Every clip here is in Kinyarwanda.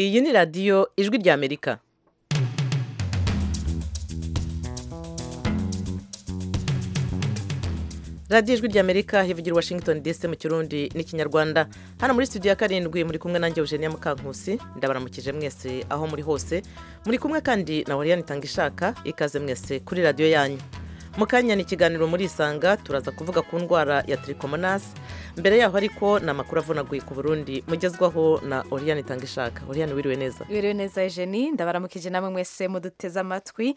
iyi ni radiyo ijwi ry'amerika radiyo ijwi ry'amerika hivugira washington dc mu kirundi n'ikinyarwanda hano muri studio ya karindwi muri kumwe nanjye eugenia mukankusi ndabaramukije mwese aho muri hose muri kumwe kandi na wariyani itanga ishaka ikaze mwese kuri radiyo yanyu mu kanya ni ikiganiro muri isanga turaza kuvuga ku ndwara ya tiricomonasi mbere yaho ariko ni amakuru avunaguye ku burundi mugezwaho na oriyani itanga ishaka oriyani wiriwe neza biriwe neza ejeni ndabaramukije namwe mwese muduteze amatwi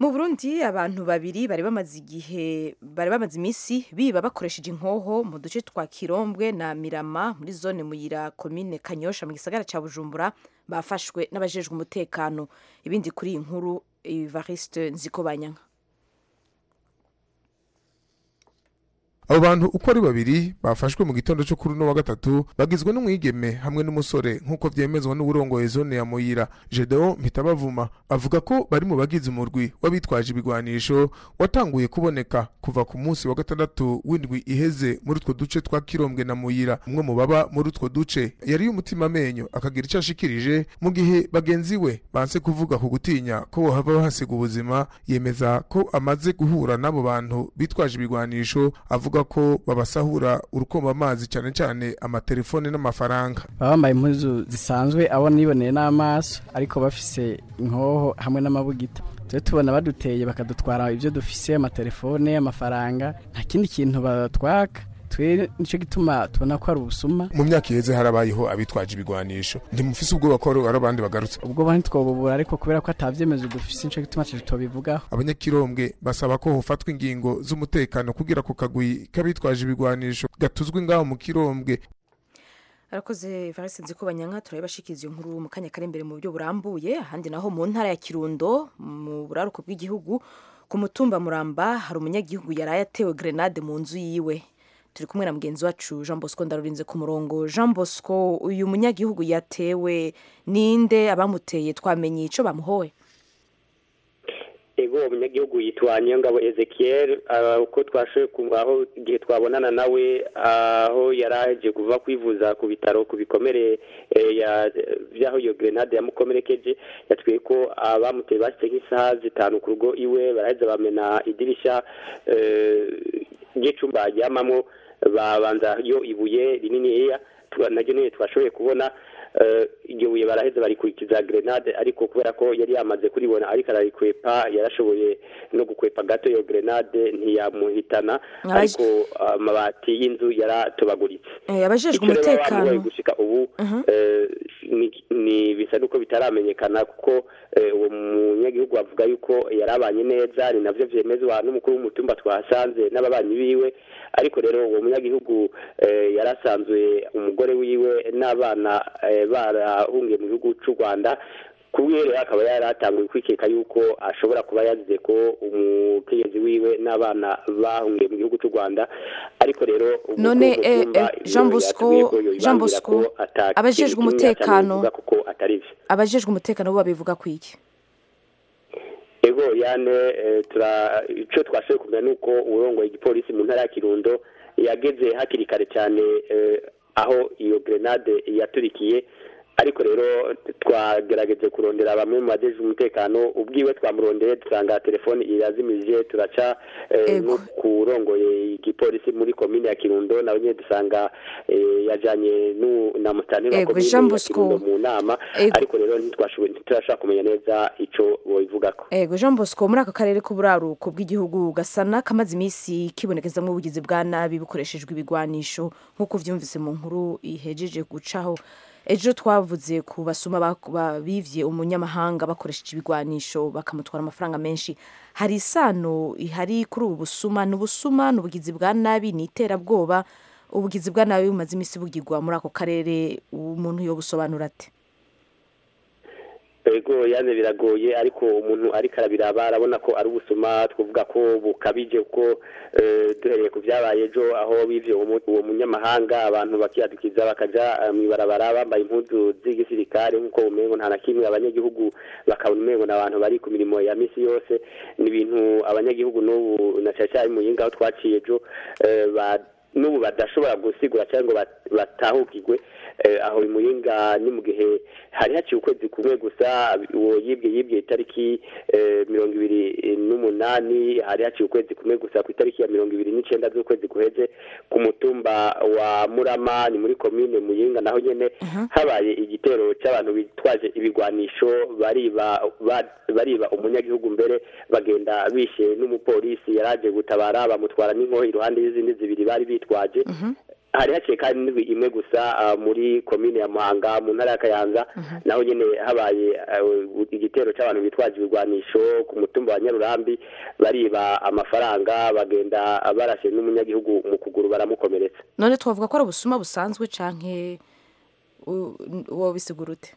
mu burundi abantu babiri bari bamaze igihe bari bamaze iminsi biba bakoresheje inkoho mu duce twa kirombwe na mirama muri zone muyira komine kanyosha mu gisagara cya bujumbura bafashwe n'abajejwe umutekano ibindi kuri iyi nkuru ivariste nzikobanyanga abo bantu uko ari babiri bafashwe mu gitondo cyo kuri uno wa gatatu bagizwe n'umwigeme hamwe n'umusore nk'uko byemezwa n'uburongoye zone ya muyira jedeo mpitabavuma avuga ko bari mu bagize umurwi w'abitwaje ibigwanisho watanguye kuboneka kuva ku munsi wa gatandatu w'indwi iheze muri utwo duce twa kirombwe na muyira umwe mu baba muri utwo duce yari y'umutima amenyo akagira icyo ashikirije mu gihe bagenzi we banse kuvuga ku gutinya ko bohava bahasiga ubuzima yemeza ko amaze guhura n'abo bantu bitwaje ibigwanisho avuga bavuga ko babasahura urukomba amazi cyane cyane amatelefone n'amafaranga baba bambaye impuzu zisanzwe abo niboneye n'amaso ariko bafise inkoho hamwe n'amabugita tujye tubona baduteye bakadutwara ibyo dufise amatelefone amafaranga nta kindi kintu batwaka twe nicyo gituma tubona ko ari ubusuma mu myaka iheze harabayeho abitwaje ibigwanisho ntimufise ubwoba ko ari abandi bagarutse ubwo bantu twabubura ariko kubera ko atabyemezo dufise nicyo gituma tubivugaho abanyakirombwe basaba ko hofatwa ingingo z'umutekano kugira ku kagwi k'abitwaje ibigwanisho gatuzwe ngaho mu kirombwe arakoze varese nzi ko banyanka turabona bashikiriza iyo nkuru mu kanya kari imbere mu buryo burambuye ahandi naho mu ntara ya kirundo mu buraruko bw'igihugu ku mutumba muramba hari umunyagihugu yari atewe grenade mu nzu yiwe turi kumwe na mugenzi wacu jean bosco ndarurinze ku murongo jean bosco uyu munyagihugu yatewe ninde abamuteye twamenye icyo bamuhowe ego uwo munyagihugu yitwa nyangabo ezekiel uko twashoboye aho igihe twabonana nawe aho yari aje kuva kwivuza ku bitaro ku bikomere by'aho iyo grenade yamukomerekeje yatwiye ko abamuteye bashyize nk'isaha zitanu ku rugo iwe baraheza bamena idirishya ry'icyumba ajyamamo babanza yo ibuye rininiya naryo niyo twashoboye kubona iryo buye baraheze barikurikiza grenade ariko kubera ko yari yamaze kuribona ariko ararikwepa yarashoboye no gukwepa gato iyo grenade ntiyamuhitana ariko amabati y'inzu yaratobaguritse abajejwe umutekano gushika ubu ni bisa nuko bitaramenyekana kuko uwo munyagihugu avuga yuko yarabanye neza ni nabyo byemezwa n'umukuru w'umutumba twahasanze n'ababanyi biwe ariko rero uwo munyagihugu yarasanzwe umugore wiwe n'abana barahungiye mu gihugu cy'u rwanda kubera akaba yaratanguye kwikeka yuko ashobora kuba yazize ko umutegetsi wiwe n'abana bahungiye mu gihugu cy'u rwanda ariko rero none jean bosco jean bosco abajejwe umutekano abajejwe umutekano bo babivuga ku iki ego yane icyo twashoboye kumenya ni uko urongoye igipolisi mu ntara ya kirundo yageze hakiri kare cyane aho iyo grenade yaturikiye ariko rero twagerageje kurondera bamwe mu bagejeje umutekano ubwiwe twamurondeye dusanga telefone irazimije turaca no kurongoye igipolisi muri komine ya kirundo nawe nyine dusanga yajyanye na mutanira wa komine ya kirundo mu nama ariko rero ntiturashobora kumenya neza icyo babivugako yego jean bosco muri aka karere k'uburaruko bw'igihugu gasana kamaze iminsi kibonekezamo ubugizi bwa nabi bukoreshejwe ibigwanisho nk'uko byumvise mu nkuru ihejeje gucaho ejo twavuze ku basuma bibye umunyamahanga bakoresheje ibigwanisho bakamutwara amafaranga menshi hari isano ihari kuri ubu busuma ni ubusuma ni ubugizi bwa nabi ni iterabwoba ubugizi bwa nabi bumaze iminsi bugirwa muri ako karere umuntu yo busobanura ati ego yanze biragoye ariko umuntu ariko arabiraba arabona ko ari ubusuma twavuga ko bukabije kuko duhereye ku byabaye ejo aho bivye uwo munyamahanga abantu bakiyadukiza bakaja mw'ibarabara bambaye impuzu z'igisirikare nk'uko umengo nta na kimwe abanyagihugu bakabona umengo ni abantu bari ku mirimo ya misi yose ni ibintu abanyagihugu n'ubu na cyane cyane muyinga aho twaciye ejo n'ubu badashobora gusigura cyangwa ngo batahukirwe aho imuyinga ni mu gihe hari haciye ukwezi kumwe gusa uwo yibwe yibwe itariki mirongo ibiri n'umunani hari haciye ukwezi kumwe gusa ku itariki ya mirongo ibiri n'icyenda z'ukwezi guheze ku mutumba wa murama ni muri komine muyinga naho nyine habaye igitero cy'abantu bitwaje ibigwanisho bariba umunyagihugu mbere bagenda bishe n'umupolisi yaraje gutabara bamutwara n'inkoho iruhande y'izindi zibiri bari bitwaje hari haciye kandi n'indwi imwe gusa muri komine ya muhanga mu ntara ya kayanza naho nyine habaye igitero cy'abantu bitwaje ibigwanisho ku mutumba wa nyarurambi bariba amafaranga bagenda barashe n'umunyagihugu mu kuguru baramukomeretsa none twavuga ko ari ubusuma busanzwe canke uwo bisigurute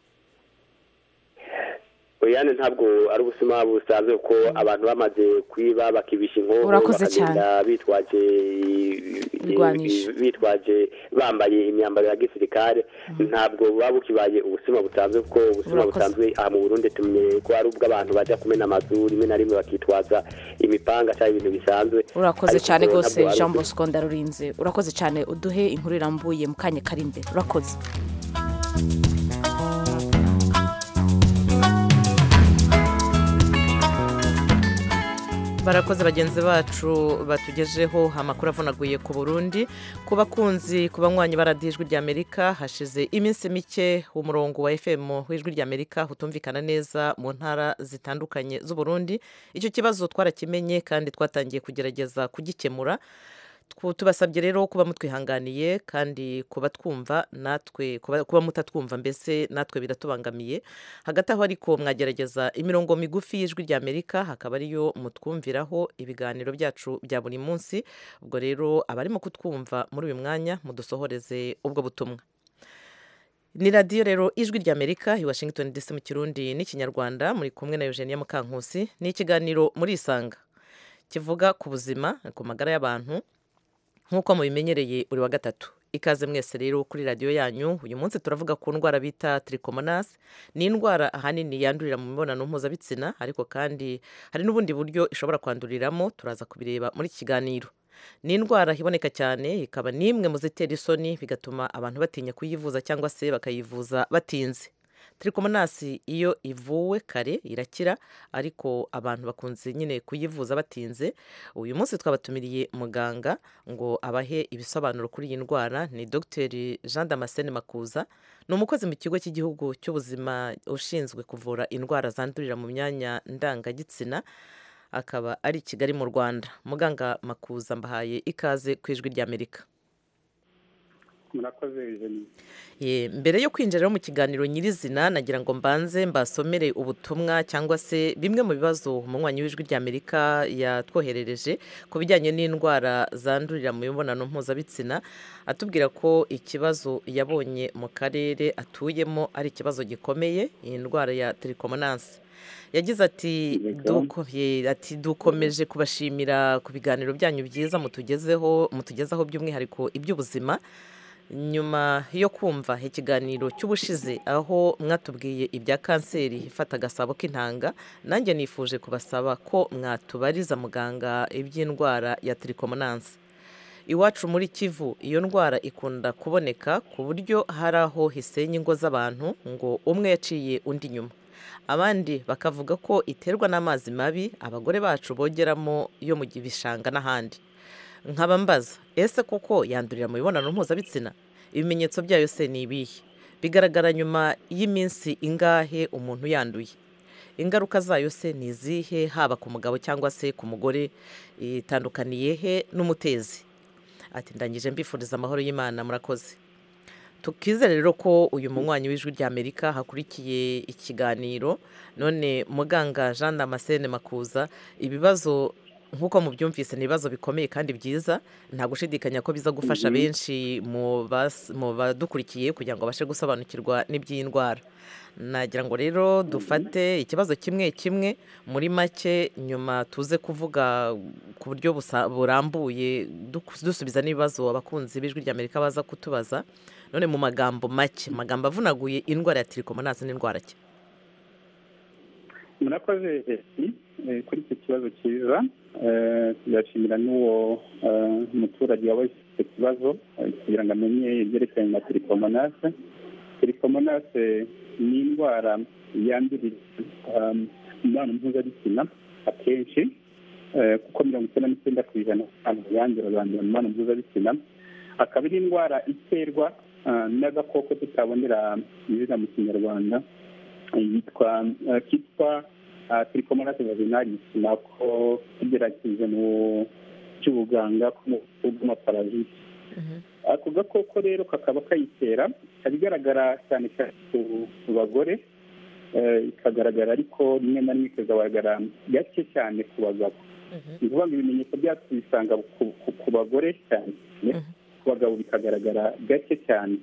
uyane ntabwo ari ubusima busanzwe ko abantu bamaze kwiba bakibisha inkoho Urakoze bakagenda bitwaje Ibigwanisho. bitwaje bambaye imyambaro ya gisirikare ntabwo buba bukibaye ubusima busanzwe kuko ubusima Urakoze. busanzwe aha mu burundi tumenye ko ari ubw'abantu bajya kumena amazu rimwe na rimwe bakitwaza imipanga cyangwa ibintu bisanzwe urakoze Ariko cyane ubwo rwose ntabwo ari jean ubusuma. bosco ndarurinze urakoze cyane uduhe inkuru irambuye mu kanya kari imbere urakoze barakoze bagenzi bacu batugejeho amakuru avunaguye ku burundi ku bakunzi ku banywanyi baradiyo ijwi ry'amerika hashize iminsi mike umurongo wa fm w'ijwi ry'amerika utumvikana neza mu ntara zitandukanye z'uburundi icyo kibazo twarakimenye kandi twatangiye kugerageza kugikemura Twu- tubasabye rero kuba mutwihanganiye kandi kuba twumva natwe kuba- kuba mutatwumva mbese natwe biratubangamiye hagati aho ariko mwagerageza imirongo migufi y'ijwi rya amerika hakaba ariyo mutwumviraho ibiganiro byacu bya buri munsi ubwo rero abarimo kutwumva muri uyu mwanya mudusohoreze ubwo butumwa ni radiyo rero ijwi rya amerika i washington dc mu kirundi n'ikinyarwanda muri kumwe na eugenia mukankusi ni ikiganiro muri isanga kivuga ku buzima ku magara y'abantu nk'uko mubimenyereye buri wa gatatu ikaze mwese rero kuri radiyo yanyu uyu munsi turavuga ku ndwara bita trikomonasi ni indwara ahanini yandurira mu mibonano mpuzabitsina ariko kandi hari n'ubundi buryo ishobora kwanduriramo turaza kubireba muri iki kiganiro ni indwara iboneka cyane ikaba n'imwe mu zitera isoni bigatuma abantu batinya kuyivuza cyangwa se bakayivuza batinze trikomonasi iyo ivuwe kare irakira ariko abantu bakunze nyine kuyivuza batinze uyu munsi twabatumiriye muganga ngo abahe ibisobanuro kuri iyi ndwara ni dr jean damascene makuza ni umukozi mu kigo cy'igihugu cy'ubuzima ushinzwe kuvura indwara zandurira mu myanya ndangagitsina akaba ari i kigali mu rwanda muganga makuza mbahaye ikaze ku ijwi ry'amerika murakoze Eugenie. Ye, mbere yo kwinjira mu kiganiro nyirizina nagira ngo mbanze mbasomere ubutumwa cyangwa se bimwe mu bibazo umunywanyi w'ijwi ry'amerika yatwoherereje ku bijyanye n'indwara zandurira mu mibonano mpuzabitsina atubwira ko ikibazo yabonye mu karere atuyemo ari ikibazo gikomeye iyi ndwara ya terikomonansi yagize ati Yego. duko ye- ati dukomeje kubashimira ku biganiro byanyu byiza mutugezeho mutugezaho by'umwihariko iby'ubuzima nyuma yo kumva ikiganiro cy'ubushize aho mwatubwiye ibya kanseri ifata agasabo k'intanga nanjye nifuje kubasaba ko mwatubariza muganga iby'indwara ya trikomonansi iwacu muri kivu iyo ndwara ikunda kuboneka ku buryo hari aho hisenya ingo z'abantu ngo umwe yaciye undi inyuma abandi bakavuga ko iterwa n'amazi mabi abagore bacu bogeramo yo mu bishanga n'ahandi nkaba mbaza ese koko yandurira mu mibonano mpuzabitsina ibimenyetso byayo se ni ibihe bigaragara nyuma y'iminsi ingahe umuntu yanduye ingaruka zayo se ni izihe haba ku mugabo cyangwa se ku mugore itandukaniye he n'umutezi ati ndangije mbifuriza amahoro y'imana murakoze tukizere rero ko uyu munywanyi w'ijwi rya amerika hakurikiye ikiganiro none muganga jean damascene makuza ibibazo nk'uko mubyumvise ni ibibazo bikomeye kandi byiza nta gushidikanya ko biza gufasha benshi mu bas- mu badukurikiye kugira ngo babashe gusobanukirwa n'iby'iyi ndwara nagira ngo rero dufate ikibazo kimwe kimwe muri make nyuma tuze kuvuga ku buryo busa- burambuye duk- dusubiza n'ibibazo abakunzi b'ijwi ry'amerika baza kutubaza none mu magambo make amagambo avunaguye indwara ya tirikomonasi n'indwara ki murakoze Eugenie, eh, kuri iki kibazo cyiza eh, turashimira n'uwo eh, muturage wabaye icyo kibazo eh, kugira ngo amenye ibyerekeranye na tiripomonase tiripomonase ni indwara yandurira um, mu mibonano mpuzabitsina akenshi eh, kuko mirongo icyenda n'icyenda ku ijana abantu yandura bandura mu mibonano mpuzabitsina akaba ari indwara iterwa ah, n'agakoko tutabonera izina mu kinyarwanda yitwa eh, kitwa tiripomonase vaginalisi nako tugerageze mu cy'ubuganga bw'amaparaziti ako gakoko rero kakaba kayitera ibigaragara cyane cyane ku bagore eh, ikagaragara ariko rimwe na rimwe ikagaragara gake cyane ku bagabo ni ukuvuga ngo ibimenyetso byacu bisanga ku- ku- ku bagore cyane ku bagabo bikagaragara gake cyane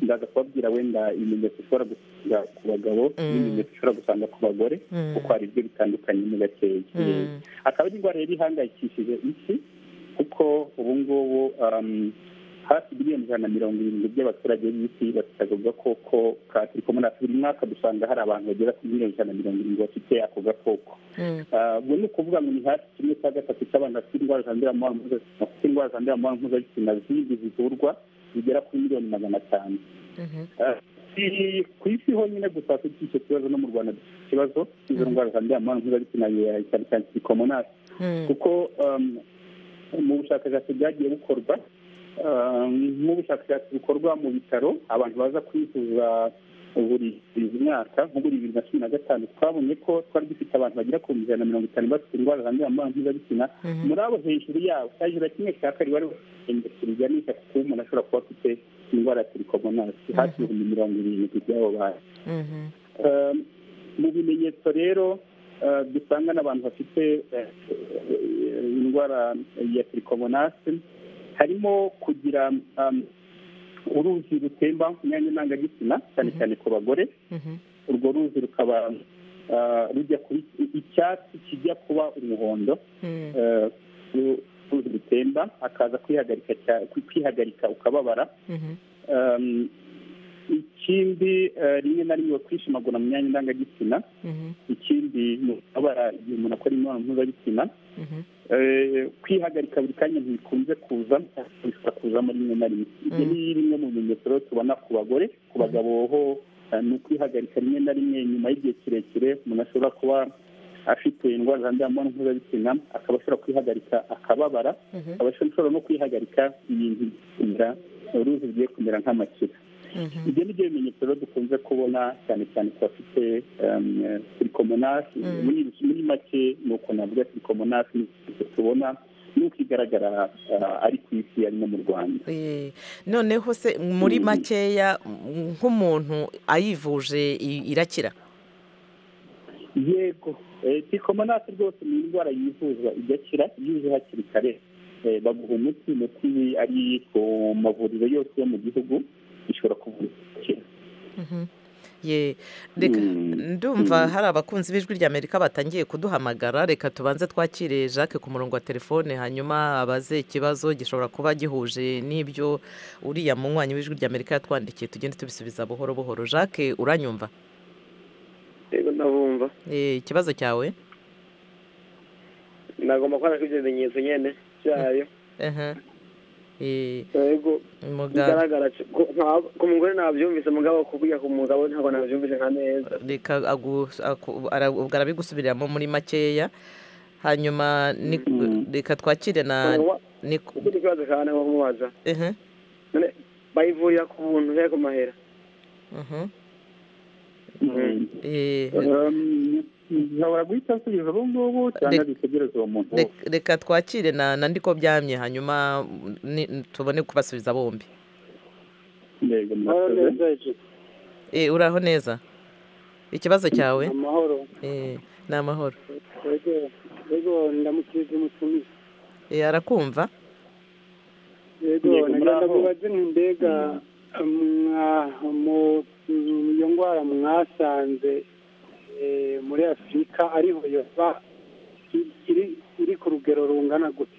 ndaza kubabwira wenda ibimenyetso ushobora gusanga ku bagabo n'ibimenyetso ushobora gusanga ku bagore Mm. kuko hari ibyo bitandukanye mu gakeya akaba ari indwara yari ihangayikishije isi kuko ubu ngubu um, hafi miliyoni ijana na mirongo irindwi by'abaturage b'isi bafite ako gakoko ka tirikomona buri mwaka dusanga hari abantu bagera kuri miliyoni ijana na mirongo irindwi bafite ako gakoko Ah, ubwo ni ukuvuga ngo ni hafi kimwe cya gatatu cy'abantu bafite indwara zandurira mu mibonano mpuzabitsina bafite indwara zandurira mu mibonano mpuzabitsina zindi zivurwa zigera kuri miliyoni magana atanu Eh, si- ku isi honyine gusa dufite icyo kibazo no mu rwanda dufite icyo kibazo izo ndwara zandurira mu mibonano mpuzabitsina ya cyane cyane tirikomona kuko um, mu bushakashatsi bwagiye bukorwa um, nk'ubushakashatsi bukorwa mu bitaro abantu baza kwivuza buri myaka nko muri bibiri na cumi na gatanu twabonye ko twari dufite abantu bagera ku ijana na mirongo itanu bafite indwara zandurira mu mibonano mpuzabitsina muri abo hejuru yabo hejuru ya kimwe cya kabiri bari bafite biganisha ku kuba umuntu ashobora kuba afite indwara ya tiripomonasi hafi ibihumbi mirongo irindwi by'abo bantu Um, mu bimenyetso rero uh, dusanga n'abantu bafite eh, eh, indwara ya tirikomomasi harimo kugira um, uruzi rutemba mu myanya ndangagitsina cyane cyane ku bagore urwo ruzi rukaba uh, rujya kuba i- icyatsi kijya kuba umuhondo eh, uru- uruzi rutemba hakaza kwihagarika cya- kwihagarika ukababara Um, ikindi eh, rimwe na rimwe kwishimagura mu myanya ndangagitsina ikindi ni ukubabara igihe umuntu akora imibonano mpuzabitsina Eh, kwihagarika buri kanya ntibikunze kuza ariko bishobora kuzamo rimwe na rimwe ibyo ni bimwe mu bimenyetso rero tubona ku bagore ku bagabo ho eh, ni ukwihagarika rimwe na rimwe nyuma y'igihe kirekire umuntu ashobora kuba afite indwara zandurira mu mibonano mpuzabitsina akaba ashobora kwihagarika akababara akaba ashobora no kwihagarika ibintu kumera uruzi rugiye kumera nk'amakira ibyo ni byo bimenyetso rero dukunze kubona cyane cyane ku bafite sirikomonasi muri muri make ni uko navuga sirikomonasi tubona n'uko igaragara ah, ari ku isi ari no mu rwanda Eh, noneho se muri makeya m- nk'umuntu ayivuje i- irakira yego sirikomonasi rwose ni indwara yivuzwa igakira iyo uje hakiri kare Eh, baguha umuti umuti ari ku mavuriro yose yo mu gihugu ishobora kuvura igakira ye reka Mm. ndumva hari abakunzi b'ijwi ry'amerika batangiye kuduhamagara reka tubanze twakire jacques ku murongo wa telefone hanyuma abaze ikibazo gishobora kuba gihuje n'ibyo uriya munywanyi w'ijwi ry'amerika yatwandikiye tugende tubisubiza buhoro buhoro jacques uranyumva yego ndabumva Eh, ikibazo cyawe nagomba kubona ko ibyo bimenyetso nyine byayo Ehe. Eh, yego muganga bigaragara c- ku- nta- ku mugore nabyumvise mugabo kubwira ku mugabo ntabwo nabyumvise nka neza reka agu- aku- ara- ubwo arabigusubiriramo muri makeya hanyuma ni- reka twakire na Wa- ni- ikindi kibazo cyane nko kumubaza ehe, none bayivurira ku buntu he ku mahera mhm. Mm. Eh, Um, nshobora guhita nsubiza ubu ngubu cyangwa Rek- dutegereze uwo muntu wose rek- reka twakire na na ndiko byamye hanyuma ni- tubone kubasubiza bombi yego Amahoro murakoze neza hejuru. Eh, uraho neza ikibazo cyawe amahoro Eh, ni amahoro yego yego ndamukije umutumire Eh, arakumva yego Yego, nagira muraho. ndamubaze nti mbega mwa- mu mu- iyo ndwara mwasanze eh, muri afurika ariho yova i- iri iri ku rugero rungana gute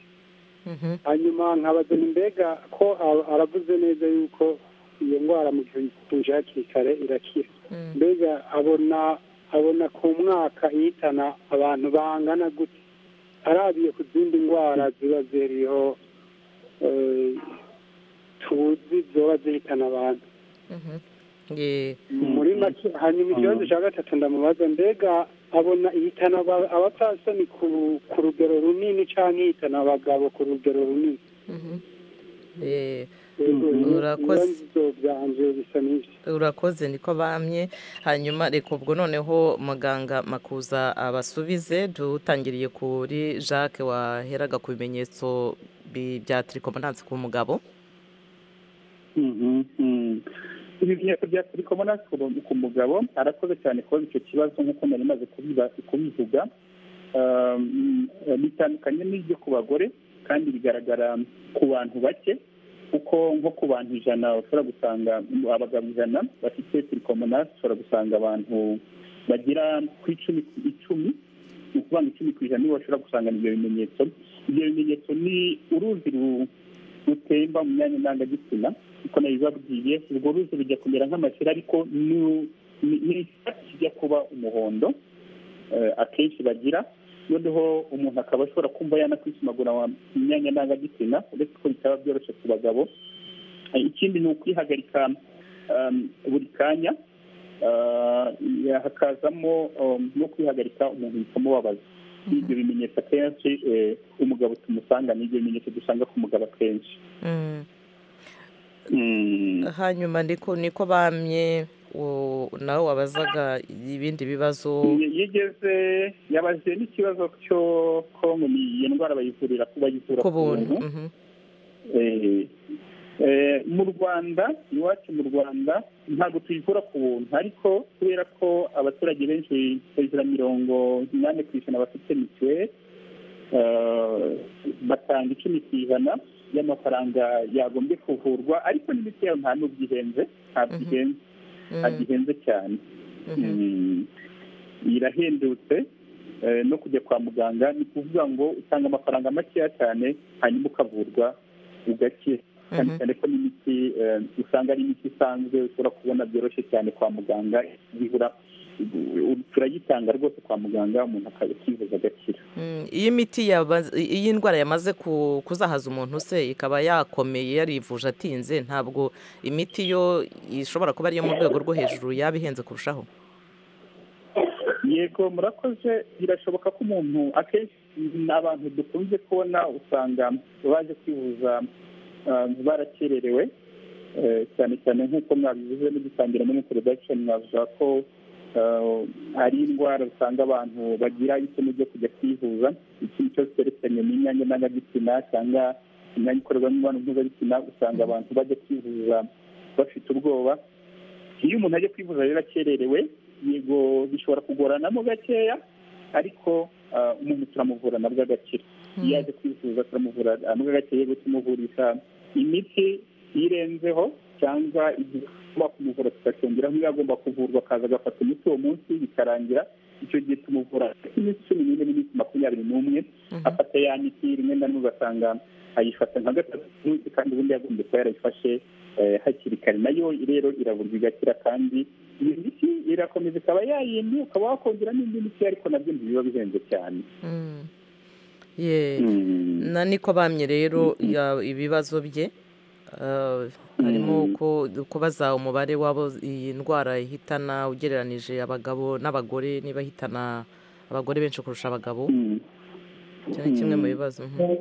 Mhm. hanyuma nkabaza nti mbega ko a- aravuze neza yuko iyo ndwara mu gihe uyivuje hakiri kare irakira Mm. mbega abona abona ku mwaka ihitana abantu bangana gute arabiye ku zindi ndwara ziba ziriho eh, tuzi zoba zihitana abantu Ye. muri make hanyuma ikibazo cya gatatu ndamubaza mbega abona ihitana aba- abapfasoni ku ku rugero runini cyangwa ihitana abagabo ku rugero runini Mhm. Ye. Yego, Urakoze. ibibazo byanje bisa n'ibyo urakoze niko bamye hanyuma reka ubwo noneho muganga makuza abasubize dutangiriye kuri jacques waheraga ku bimenyetso bi- bya tirikomandantse ku mugabo ibimenyetso bya tirikomona ku mugabo arakoze cyane kubaza icyo kibazo nk'uko nari maze kubiba- kubivuga Um, bitandukanye n'ibyo ku bagore kandi bigaragara ku bantu bake kuko nko ku bantu ijana ushobora gusanga abagabo ijana bafite tirikomona ushobora gusanga abantu bagera ku icumi ku icumi ni ukuvuga ngo icumi ku ijana nibo bashobora gusangana ibyo bimenyetso ibyo bimenyetso ni uruzi ru- rutemba mu myanya ndangagitsina kuko nabibabwiye urwo ruzi rujya kumera nk'amashyira ariko ni- ni- ni icyatsi kijya kuba umuhondo eh, akenshi bagira noneho umuntu akaba ashobora kumva yanakwisumagura mu myanya ndangagitsina uretse ko bitaba byoroshye ku bagabo Eh, ikindi ni ukwihagarika um, buri kanya Ah, ya- hakazamo um, no kwihagarika umuntu bikamubabaza ibyo bimenyetso akenshi eh, umugabo tumusanga ni ibyo bimenyetso dusanga ku mugabo akenshi Mm. Mm. hanyuma ndiko niko bamye wo- nawe wabazaga ibindi bibazo Ye- yigeze yabajije n'ikibazo cyo ko ngo ni iyo ndwara bayivurira bayivura ku ku buntu buntu Mhm. Eh, eh, mu rwanda iwacu mu rwanda ntabwo tuyivura ku buntu ariko kubera ko abaturage benshi hejuru ya mirongo inani ku ijana bafite mituweli eh, batanga icumi ku ijana y'amafaranga yagombye kuvurwa ariko n'imiti yayo nta n'ubwo ihenze ntabwo Mhm. ihenze Mm. ntabwo ihenze cyane Mhm. Mm. irahendutse eh, no kujya kwa muganga ni kuvuga ngo utanga amafaranga makeya cyane hanyuma ukavurwa ugakira cyane Mhm. cyane ko n'imiti eh, usanga ari imiti isanzwe ushobora kubona byoroshye cyane kwa muganga bibura turayitanga rwose kwa muganga umuntu akaba akivuza agakira Mm, iyo imiti yaba- iyo indwara yamaze ku- kuzahaza umuntu se ikaba yakomeye yarivuje atinze ntabwo imiti yo ishobora kuba ariyo mu rwego rwo hejuru yaba ihenze kurushaho yego murakoze birashoboka ko umuntu akenshi ni abantu dukunze kubona usanga baje kwivuza ah, barakererewe Eh, cyane cyane nk'uko mwabivuze mugitangira muri introduction mwavuga ko ah, hari indwara usanga abantu bagira isomo ryo kujya kwivuza ikintu cyose cyerekeranye n'imyanya ndangagitsina cyangwa imyanya ikorerwamo imibonano mpuzabitsina usanga abantu bajya kwivuza bafite ubwoba iyo umuntu ajya kwivuza rero akererewe yego bishobora kugoranamo gakeya ariko ah, umuntu turamuvura nabwo agakira iyo yaje kwivuza turamuvura nabwo agakira yego tumuvurisha imiti irenzeho cyangwa igomba kumuvura tukacyongeraho iyo agomba kuvurwa akaza agafata imiti uwo munsi bikarangira icyo gihe tumuvura iminsi cumi n'ine n'iminsi makumyabiri n'umwe afata ya miti rimwe na rimwe ugasanga ayifata nka gatatu ku munsi kandi ubundi yagombye kuba yarayifashe eh, hakiri kare nayo rero iravurwa igakira kandi iyo miti irakomeza ikaba yayindi ukaba wakongera n'indi miti ariko nabyo ntibiba bihenze cyane Mm. Ye. Mm. na niko bamye rero ya- ibibazo bye Ah, harimo Mm. ko- kubaza umubare w'abo iyi ndwara ihitana ugereranije abagabo n'abagore niba ihitana abagore benshi kurusha abagabo Mm. icyo ni kimwe mu Mm. bibazo mhm.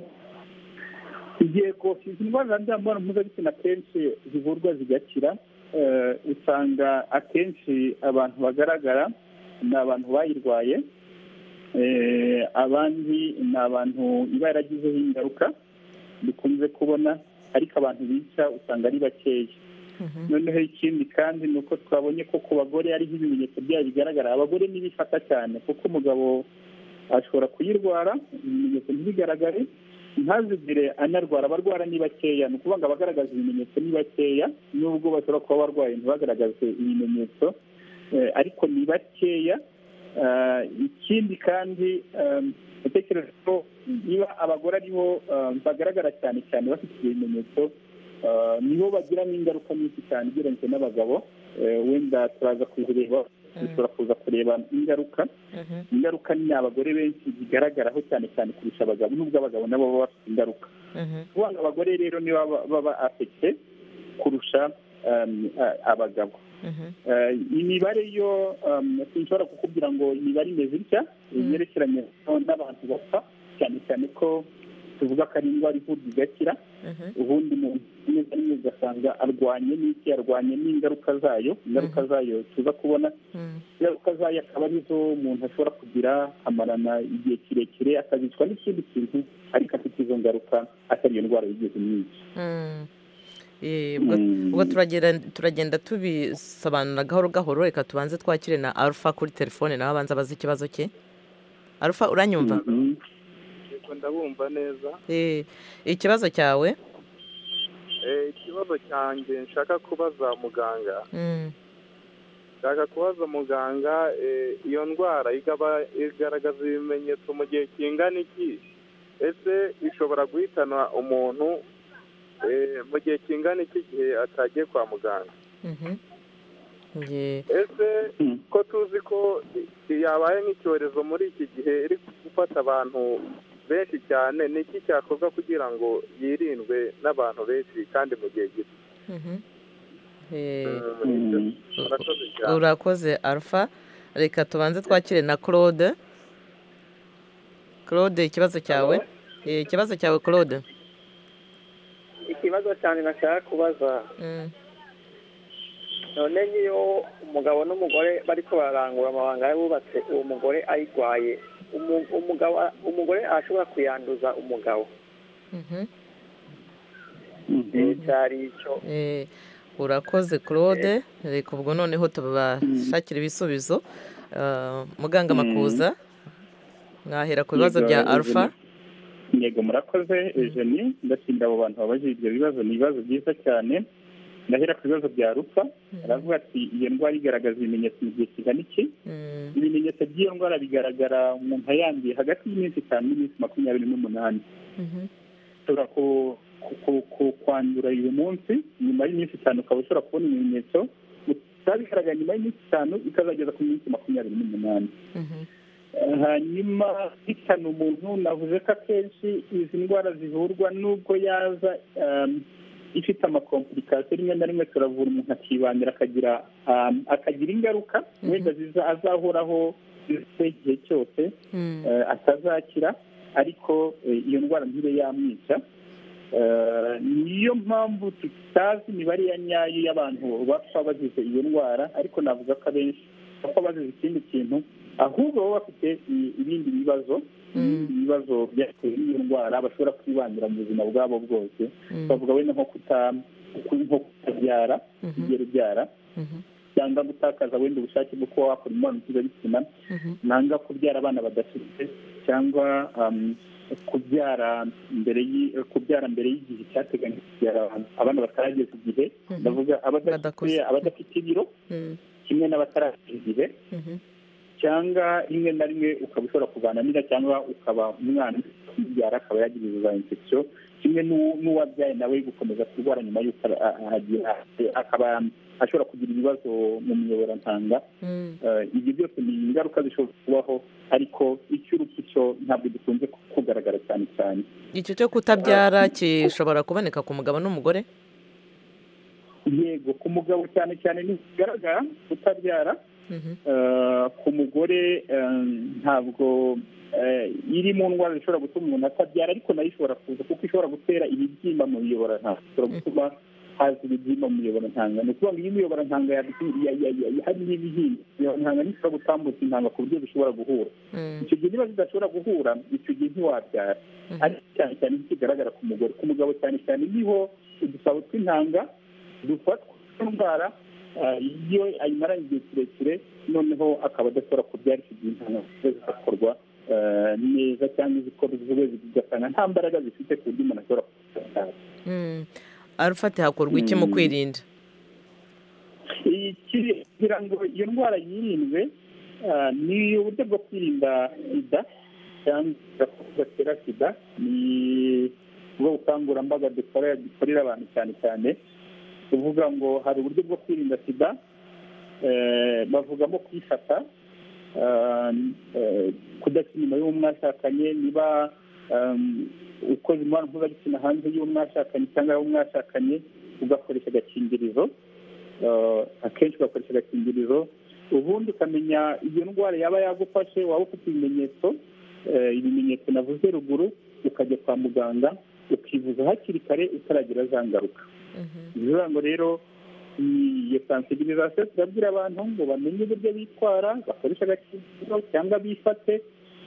yego izi ndwara za mibonano mpuzabitsina akenshi zivurwa zigakira Eh, usanga akenshi abantu bagaragara ni abantu bayirwaye Eh, abandi ni abantu iba yaragizeho ingaruka dukunze kubona ariko abantu bica usanga ari bakeya Mhm. noneho ikindi kandi ni uko twabonye ko ku bagore ariho ibimenyetso byayo bigaragara abagore ntibifata cyane kuko umugabo ashobora kuyirwara ibimenyetso ntibigaragare ntazigire anarwara abarwara ni bakeya ni ukuvuga ngo abagaragaza ibimenyetso ni bakeya nubwo bashobora kuba barwaye ntibagaragaze ibimenyetso eh, ariko ni bakeya Ah, ikindi kandi ah, ndatekereza ko niba abagore aribo ah, bagaragara cyane cyane bafite ibyo bimenyetso ah, nibo bagiramo ingaruka nyinshi cyane ugereranyije n'abagabo Eh, wenda turaza kubireba dushobora kuza kureba ingaruka ingaruka ni abagore benshi zigaragaraho cyane cyane kurusha abagabo nubwo abagabo nabo baba bafite ingaruka kubana abagore rero niba baba afite kurusha um, a- abagabo Eh, imibare yo um, sinshobora kukubwira ngo imibare imeze itya yerekeranye n'abantu bapfa cyane cyane ko tuvuga ko ari indwara ivurwa igakira ubundi umuntu rimwe na rimwe ugasanga arwanye n'iki arwanye n'ingaruka zayo ingaruka zayo tuza kubona ingaruka zayo akaba arizo umuntu ashobora kugira amarana igihe kirekire akabicwa n'ikindi kintu ariko afite izo ngaruka atari iyo ndwara yigeze myinshi Eh, ubwo- Mm. ubwo turagenda turagenda tubisobanura gahoro gahoro reka tubanze twakire na alpha kuri telefone nawe abanza abaze ikibazo cye alpha uranyumva Mhm. Yego ndabumva neza Eh, ikibazo cyawe Eh, ikibazo cyanjye nshaka kubaza muganga Mm, nshaka kubaza muganga eh, iyo ndwara igaba- igaragaza ibimenyetso mu gihe kingana iki ese ishobora guhitana umuntu eh, mu gihe kingana iki igihe atagiye kwa muganga mhm. Eh, ese Mm. ko tuzi ko i- yabaye nk'icyorezo muri iki gihe iri gufata abantu benshi cyane ni iki cyakorwa kugira ngo yirindwe n'abantu benshi kandi mu gihe gito mhm. Eh, Mhm. murakoze cyane urakoze alpha reka tubanze twakire na claude claude ikibazo cyawe Eh, ikibazo cyawe claude ikibazo cyane nashaka kubaza Mm, none nk'iyo umugabo n'umugore bariko bararangura amabanga y'abubatse uwo mugore ayirwaye umu- umugabo umugore arashobora kuyanduza umugabo mhm. Eh, cyari icyo Eh, urakoze claude reka ubwo noneho tubashakira ibisubizo Ah, muganga makuza mwahera ku bibazo bya Yego, alpha yego murakoze eugenie ndashimira abo bantu babajije ibyo bibazo ni ibibazo byiza cyane ndahera ku bibazo bya rufa aravuga ati iyo ndwara igaragaza ibimenyetso mu gihe kigana iki Mm, ibimenyetso by'iyo ndwara bigaragara umuntu ayanduye hagati y'iminsi itanu n'iminsi makumyabiri n'umunani mhm, ushobora ku- ku- ku- ku- kwandura uyu munsi nyuma y'iminsi itanu ukaba ushobora kubona ibimenyetso bitaba bigaragara nyuma y'iminsi itanu ikazageza ku minsi makumyabiri n'umunani mhm, hanyuma hitana umuntu navuze ko akenshi izi ndwara zivurwa nubwo yaza um, ifite amakomplikasiyo rimwe na rimwe turavura umuntu akibanira akagira um, akagira ingaruka wenda ziza azahoraho zifite igihe cyose mm, eh, atazakira ariko eh, iyo ndwara ntibe yamwica Eh, niyo mpamvu tutazi imibare ya nyayo y'abantu bapfa bagize iyo ndwara ariko navuga ko abenshi bapfa bazize ikindi kintu ahubwo baba bafite i- ibindi bibazo ibindi bibazo byatewe n'iyo ndwara bashobora kwibangira mu buzima bwabo bwose mm, bavuga wenda nko kuta nko kutabyara mhm, ugiye ubyara mhm, cyangwa gutakaza wenda ubushake bwo kuba wakora imibonano mpuzabitsina mhm, nanga kubyara abana badafite cyangwa um, kubyara mbere y'i- kubyara mbere y'igihe cyateganyijwe kubyara abantu abana batarageza igihe Mhm. ndavuga abadafite Badakuze. abadafite ibiro mm, kimwe n'abatarageza igihe mhm, cyangwa rimwe na rimwe ukaba ushobora kuganira cyangwa ukaba umwana ubyara akaba yagira ibibazo za infection kimwe n'u- n'uwabyaye nawe gukomeza kurwara nyuma y'uko a- a- ahagiye- akaba ashobora kugira ibibazo mu miyoborantanga mm, Eh, ibyo byose ni ingaruka zishobora kubaho ariko icy'urupfu cyo ntabwo gikunze ku- kugaragara cyane cyane icyo cyo kutabyara gishobora kuboneka ku mugabo n'umugore yego ku mugabo cyane cyane ntikigaragara kutabyara Mhm, eh, ku mugore eh, ntabwo eh, iri mu ndwara zishobora gutuma umuntu atabyara ariko nayo ishobora kuza kuko ishobora gutera ibibyimba mu miyoboro ntabwo ishobora gutuma haza ibibyimba mu miyoboro ntanga ni ukuvuga ngo iyo imiyoboro ntanga hari n'ibihinda imiyoboro ntanga ntishobora gutambutsa intanga ku buryo bishobora guhura mm, icyo gihe niba zidashobora guhura icyo gihe ntiwabyara Mhm. ariko cyane cyane ntikigaragara ku mugore ku mugabo cyane cyane niho udusabo tw'intanga dufatwa n'indwara ah, iyo ayimaranye igihe kirekire noneho akaba adashobora kubyara icyo gihe intanga ziba zidakorwa ah, neza cyangwa izikorwa zigasanga nta mbaraga zifite ku buryo umuntu ashobora kubyara mm. alpha ati hakorwa iki mu Mm. kwirinda Iyi kiri- kugira ngo iyo ndwara yirindwe ah, ni uburyo bwo kwirinda sida cyangwa gatera sida ni ubwo bukangurambaga dukora dukorera abantu cyane cyane tuvuga ngo hari uburyo bwo kwirinda sida bavugamo kwifata kudakina inyuma y'uwo mwashakanye niba ukoze imibonano mpuzabitsina hanze y'uwo mwashakanye cyangwa y'uwo mwashakanye ugakoresha agakingirizo akenshi ugakoresha agakingirizo ubundi ukamenya iyo ndwara yaba yagufashe waba ufite ibimenyetso ibimenyetso navuze ruguru ukajya kwa muganga ukivuza hakiri kare utaragira za ngaruka bivuga ngo rero iyo sansibirizasiyo turabwira abantu ngo bamenye uburyo bitwara bakoresha agakingirizo cyangwa bifate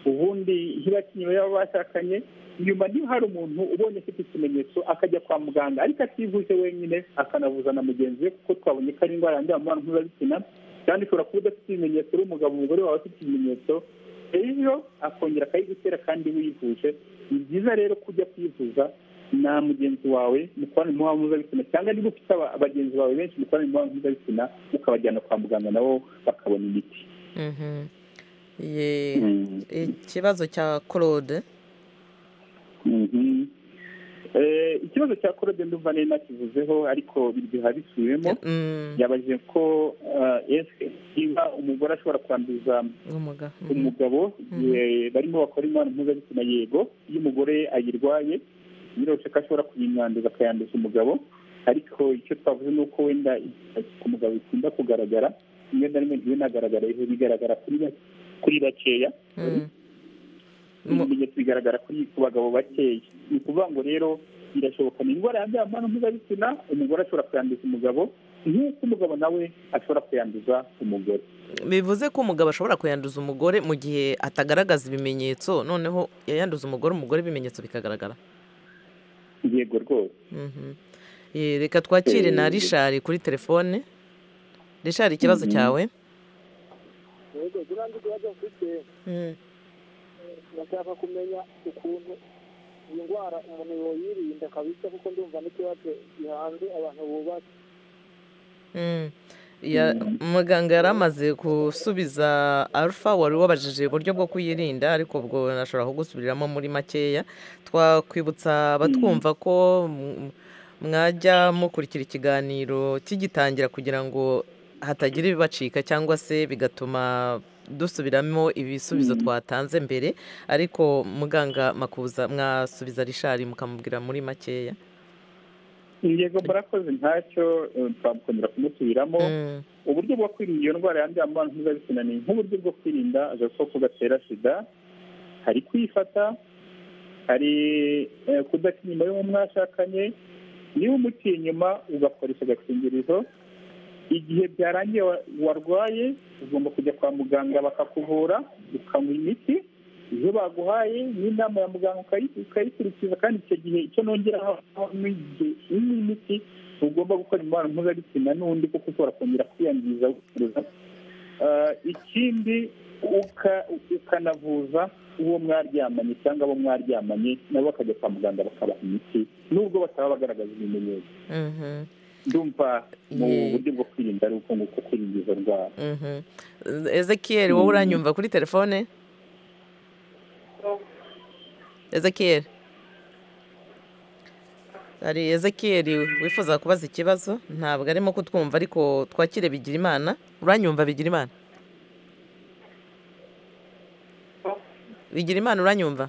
ubundi ntibakinnyi baba bashakanye nyuma niba hari umuntu ubonye afite ikimenyetso akajya kwa muganga ariko ativuje wenyine akanavuza na mugenzi we kuko twabonye ko ari indwara yandura mu mibonano mpuzabitsina kandi ushobora kuba udafite ibimenyetso uri umugabo umugore wawe afite ibimenyetso rero akongera akayigutera kandi wivuje ni byiza rero kujya kwivuza na mugenzi wawe mukorana imibonano mpuzabitsina cyangwa niba ufite aba- bagenzi bawe benshi mukorana imibonano mpuzabitsina ukabajyana kwa muganga nabo bakabona imiti Mhm. Ye- ikibazo cya claude Mhm. Eh, ikibazo cya korode ndumva nari nakivuzeho ariko biryoha bisubiyemo Mm, yabajije ko eh, ese niba umugore ashobora kwanduza umuga- mm. umugabo eh, barimo bakora imibonano mpuzabitsina yego iyo umugore ayirwaye biroroshye ko ashobora kuyimwanduza akayanduza umugabo ariko icyo twavuze ni uko wenda ku mugabo bikunda kugaragara rimwe na rimwe ntibinagaragara hejuru bigaragara kuri ba- kuri bakeya Mm. Mu- ibimenyetso bigaragara kuri ku bagabo bakeya ni ukuvuga ngo rero birashoboka ni indwara yandura mu mibonano mpuzabitsina umugore ashobora kuyanduza umugabo nk'uko umugabo nawe ashobora kuyanduza umugore bivuze ko umugabo ashobora kuyanduza umugore mu gihe atagaragaza ibimenyetso noneho yayanduza umugore umugore ibimenyetso bikagaragara yego rwose Mhm. Ye, reka twakire na Eh. rishari kuri telefone rishari ikibazo Mhm. cyawe yego ziriya ikibazo mfite Mm. ndashaka kumenya ukuntu iyi ndwara umuntu yoyirinda kabisa kuko ndumva n'ikibazo gihanze abantu bubatse Mm. Ya- muganga yari amaze gusubiza alpha wari wabajije uburyo bwo kuyirinda ariko ubwo nashobora kugusubiriramo muri makeya twakwibutsa abatwumva ko mm, mwajya mukurikira ikiganiro kigitangira kugira ngo hatagira ibibacika cyangwa se bigatuma dusubiramo ibisubizo twatanze mbere ariko muganga makuza mwasubiza rishari mukamubwira muri makeya yego murakoze ntacyo eh, twakomera kumusubiramo Mm. uburyo bwo kwirinda iyo ndwara yandura mu mibonano mpuzabitsina ni nk'uburyo bwo kwirinda agakoko gatera sida hari kwifata hari eh, kudakina inyuma y'uwo mwashakanye niba umutiye inyuma ugakoresha agakingirizo igihe byarangiye wa- warwaye ugomba kujya kwa muganga bakakuvura ukanywa imiti iyo baguhaye n'inama ya muganga ukayi- ukayikurikiza kandi icyo gihe icyo nongeraho n'igihe unywa imiti ntugomba gukora imibonano mpuzabitsina n'undi kuko ushobora kongera kwiyangiza wifuza ikindi uka- ukanavuza uwo mwaryamanye cyangwa abo mwaryamanye nabo bakajya kwa muganga bakabaha imiti nubwo bataba bagaragaza ibimenyetso Mhm. ndumva mu Ye. buryo bwo kwirinda ari uko nguko kwirinda izo ndwara Mhm. ezekiel wowe uranyumva kuri telefone ezekiel hari ezekiel wifuza kubaza ikibazo ntabwo arimo kutwumva ariko twakire bigira imana uranyumva bigira imana bigira imana uranyumva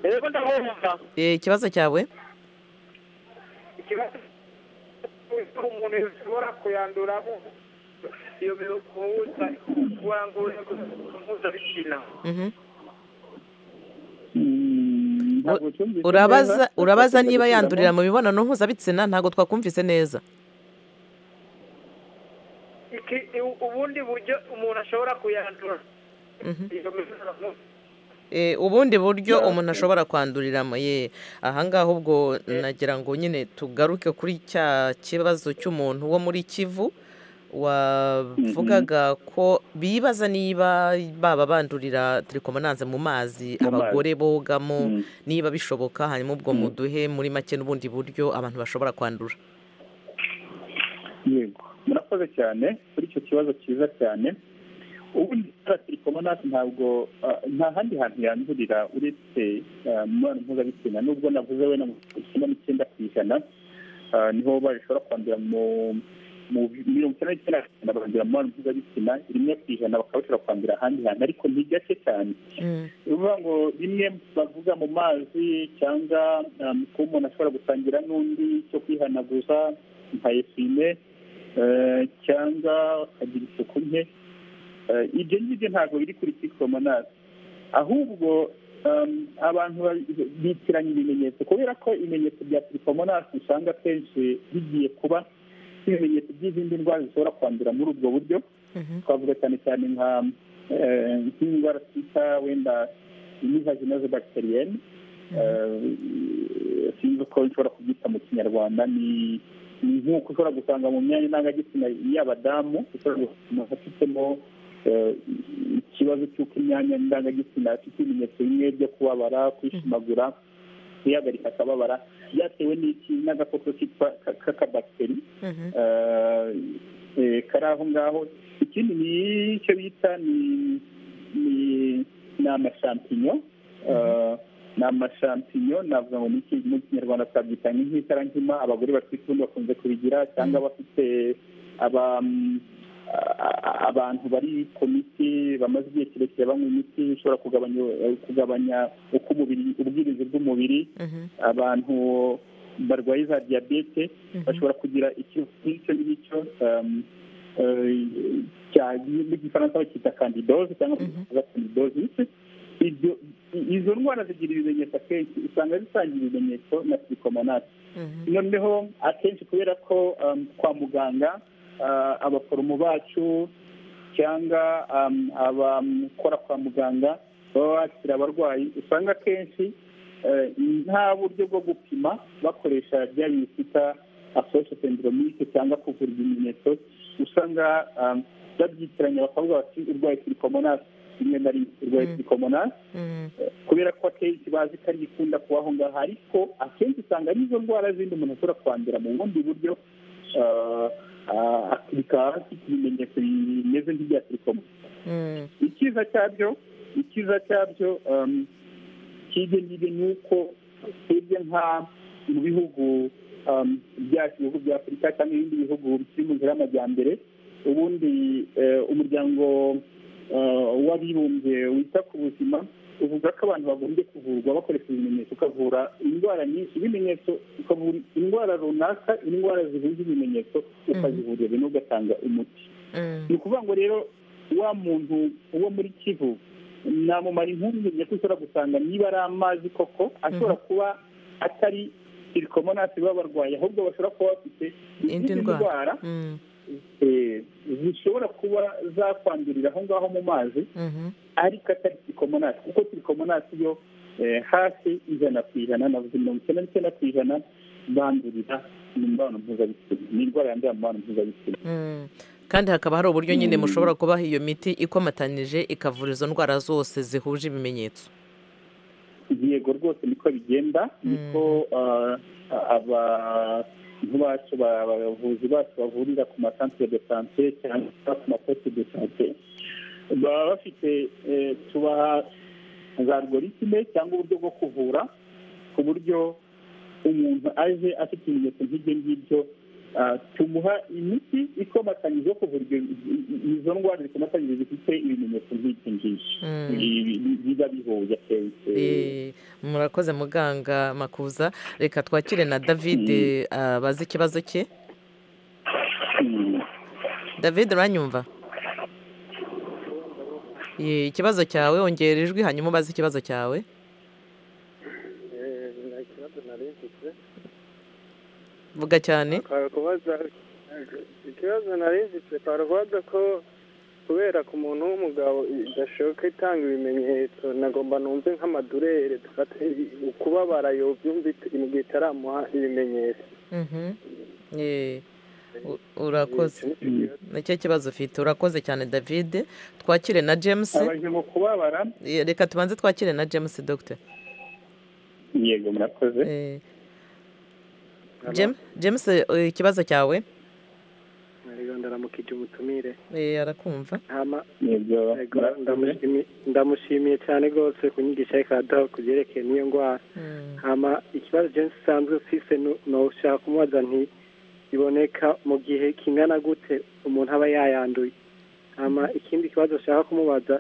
yego ndabumva Eh, ikibazo cyawe ikibazo cy'uko umuntu ashobora kuyanduramo iyo bihuza kurangurura mpuzabitsina Mhm. Mm, ntabwo cyumvise urabaza neza. urabaza niba yandurira mu mibonano mpuzabitsina ntabwo twakumvise neza iki u- ubundi buryo umuntu ashobora kuyandura Mhm. iyo mibonano Eh, ubundi buryo umuntu ashobora kwanduriramo ye ahangaha ubwo nagira ngo nyine tugaruke kuri cya kibazo cy'umuntu wo muri kivu wavugaga ko bibaza niba baba bandurira telekomananze mu mazi Mu mazi. abagore bogamo Mm. niba bishoboka hanyuma ubwo muduhe muri make n'ubundi buryo abantu bashobora kwandura yego murakoze cyane kuri icyo kibazo cyiza cyane ubundi telefone natwe ntabwo ah, nta handi hantu yandurira uretse ah, mu mibonano mpuzabitsina nubwo navuze wenda mu icyenda n'icyenda ku ijana ah, niho bashobora kwandura mu mu mirongo icyenda n'icyenda ku ijana barandura mu mibonano mpuzabitsina rimwe ku ijana bakabashobora kwandura ahandi hantu ariko ntigake cyane ni ukuvuga ngo bimwe bavuga mu mazi cyangwa um, ko umuntu ashobora gusangira n'undi cyo kwihanaguza nka esume eh, cyangwa akagira isuku nke Eh, ibyo ngibyo ntabwo biri kuri six homonasi ahubwo um, abantu ba- bitiranya ibimenyetso kubera ko ibimenyetso bya six homonasi usanga akenshi bigiye kuba ibimenyetso by'izindi ndwara zishobora kwandura muri ubwo buryo twavuga cyane cyane nka eh, nk'indwara twita wenda imivaginose bacteriyene Eh, sinzi uko nshobora kubyita mu kinyarwanda ni ni nk'uko ushobora gusanga mu myanya ndangagitsina y'abadamu ushobora gusanga afitemo eh, ikibazo cy'uko imyanya ndangagitsina afite ibimenyetso bimwe byo kubabara kwishimagura kwihagarika akababara byatewe n'iki n'agakoko kitwa ka- k'akabakiteri Eh, eh, kari aho ngaho ikindi ni icyo bita ni ni ni amashampinyo Eh, ni amashampinyo navuga ngo niki mu kinyarwanda twabyita nk'itara nkima abagore bafite ubundi bakunze kubigira cyangaba bafite aba mm, a- a- abantu bari ku miti bamaze igihe kirekire banywa imiti ishobora kugabanya eh, kugabanya uko umubiri ubwirinzi bw'umubiri abantu barwaye za diyabete bashobora kugira ikibazo nk'icyo ngicyo um, eh, cya- mu gifaransa bakita kandidoze cyangwa bakita kandidoze ibyo izo ndwara zigira ibimenyetso akenshi usanga zisangira ibimenyetso na silicomonasi noneho akenshi kubera ko um, kwa muganga ah, abaforomo bacu cyangwa um, abakora kwa muganga baba bakira abarwayi usanga akenshi eh, nta buryo bwo gupima bakoresha bya bintu twita asosiyosendromike cyangwa kuvura ibimenyetso usanga um, babyitiranya bakavuga bati urwaye silicomonasi rimwe na rimwe urwaye silicomonasi kubera ko akenshi bazi ko ari ikunda kuba aho ngaho ariko akenshi usanga ari izo ndwara zindi umuntu ashobora kwandura mu bundi buryo ah, ah, bikaba bafite ibimenyetso bimeze nk'ibya telefoni icyiza cyabyo icyiza cyabyo um, cy'ibyo ngibyo ni uko twebwe nka mu bihugu um, byacu ibihugu bya afurika cyangwa ibindi bihugu bikiri mu nzira y'amajyambere ubundi eh, umuryango eh, w'abibumbye wita ku buzima uvuga ko abantu bagombye kuvurwa bakoresha ibimenyetso ukavura indwara nyinshi ibimenyetso ukavura indwara runaka indwara zihuza ibimenyetso ukazivurira bimwe ugatanga umuti ni ukuvuga ngo rero wa muntu wo muri kivu namumara impungenge ko ushobora gusanga niba ari amazi koko ashobora kuba atari sirikomonasi baba barwaye ahubwo bashobora kuba bafite indi izindi ndwara ndwara Mm, eh, zishobora kuba zakwandurira aho ngaho mu mazi mhm. ariko atari sirikomonasi kuko sirikomonasi yo eh, hafi ijana ku ijana navuze mirongo icyenda n'icyenda ku ijana bandurira mu mibonano mpuzabitsina ni indwara yandura mu mibonano mpuzabitsina Mm. kandi hakaba hari uburyo nyine mushobora kubaha iyo miti ikomatanije ikavura izo ndwara zose zihuje ibimenyetso yego rwose niko bigenda niko ah, abantu bacu ba- abavuzi bacu bavurira ku masantere de sante cyangwa ku maposte de sante baba bafite eh, tubaha za algoritme cyangwa uburyo bwo kuvura ku buryo umuntu aje afite ibimenyetso nk'ibyo ngibyo ah, tumuha imiti ikomatanyije yo kuvura ibyo- izo ndwara zikomatanyije zifite ibimenyetso nk'ibyo ngibyo Ibi- ibi- biba bihuye akenshi Eh, murakoze muganga makuza reka twakire na david eh, abaze ikibazo cye david uranyumva Eh, ikibazo cyawe ongera ijwi hanyuma ubaze ikibazo cyawe Eh, nta kibazo nari mfite vuga cyane kwari kubaza ikibazo nari mfite kwari kubaza ko kubera ku muntu w'umugabo idashoboka itanga ibimenyetso nagomba numve nk'amadurere dufate ukubabara yobyumva it- mu gihe itaramuha ibimenyetso Mhm. Eh, u- urakoze Mm. nicyo kibazo ufite urakoze cyane david twakire na james abajije mu kubabara Eh, reka tubanze twakire na james dogita yego murakoze Jam- james eh, ikibazo cyawe Nariyo ndaramukije umutumire Eh, arakumva hama yego Yego, ndamushimi- ndamushimiye cyane rwose ku nyigisho ariko araduha ku byerekeye n'iyo ndwara hama ikibazo jensi usanzwe ufise ni- ni ushaka kumubaza nti biboneka mu gihe kingana gute umuntu aba yayanduye hama ikindi kibazo ashaka kumubaza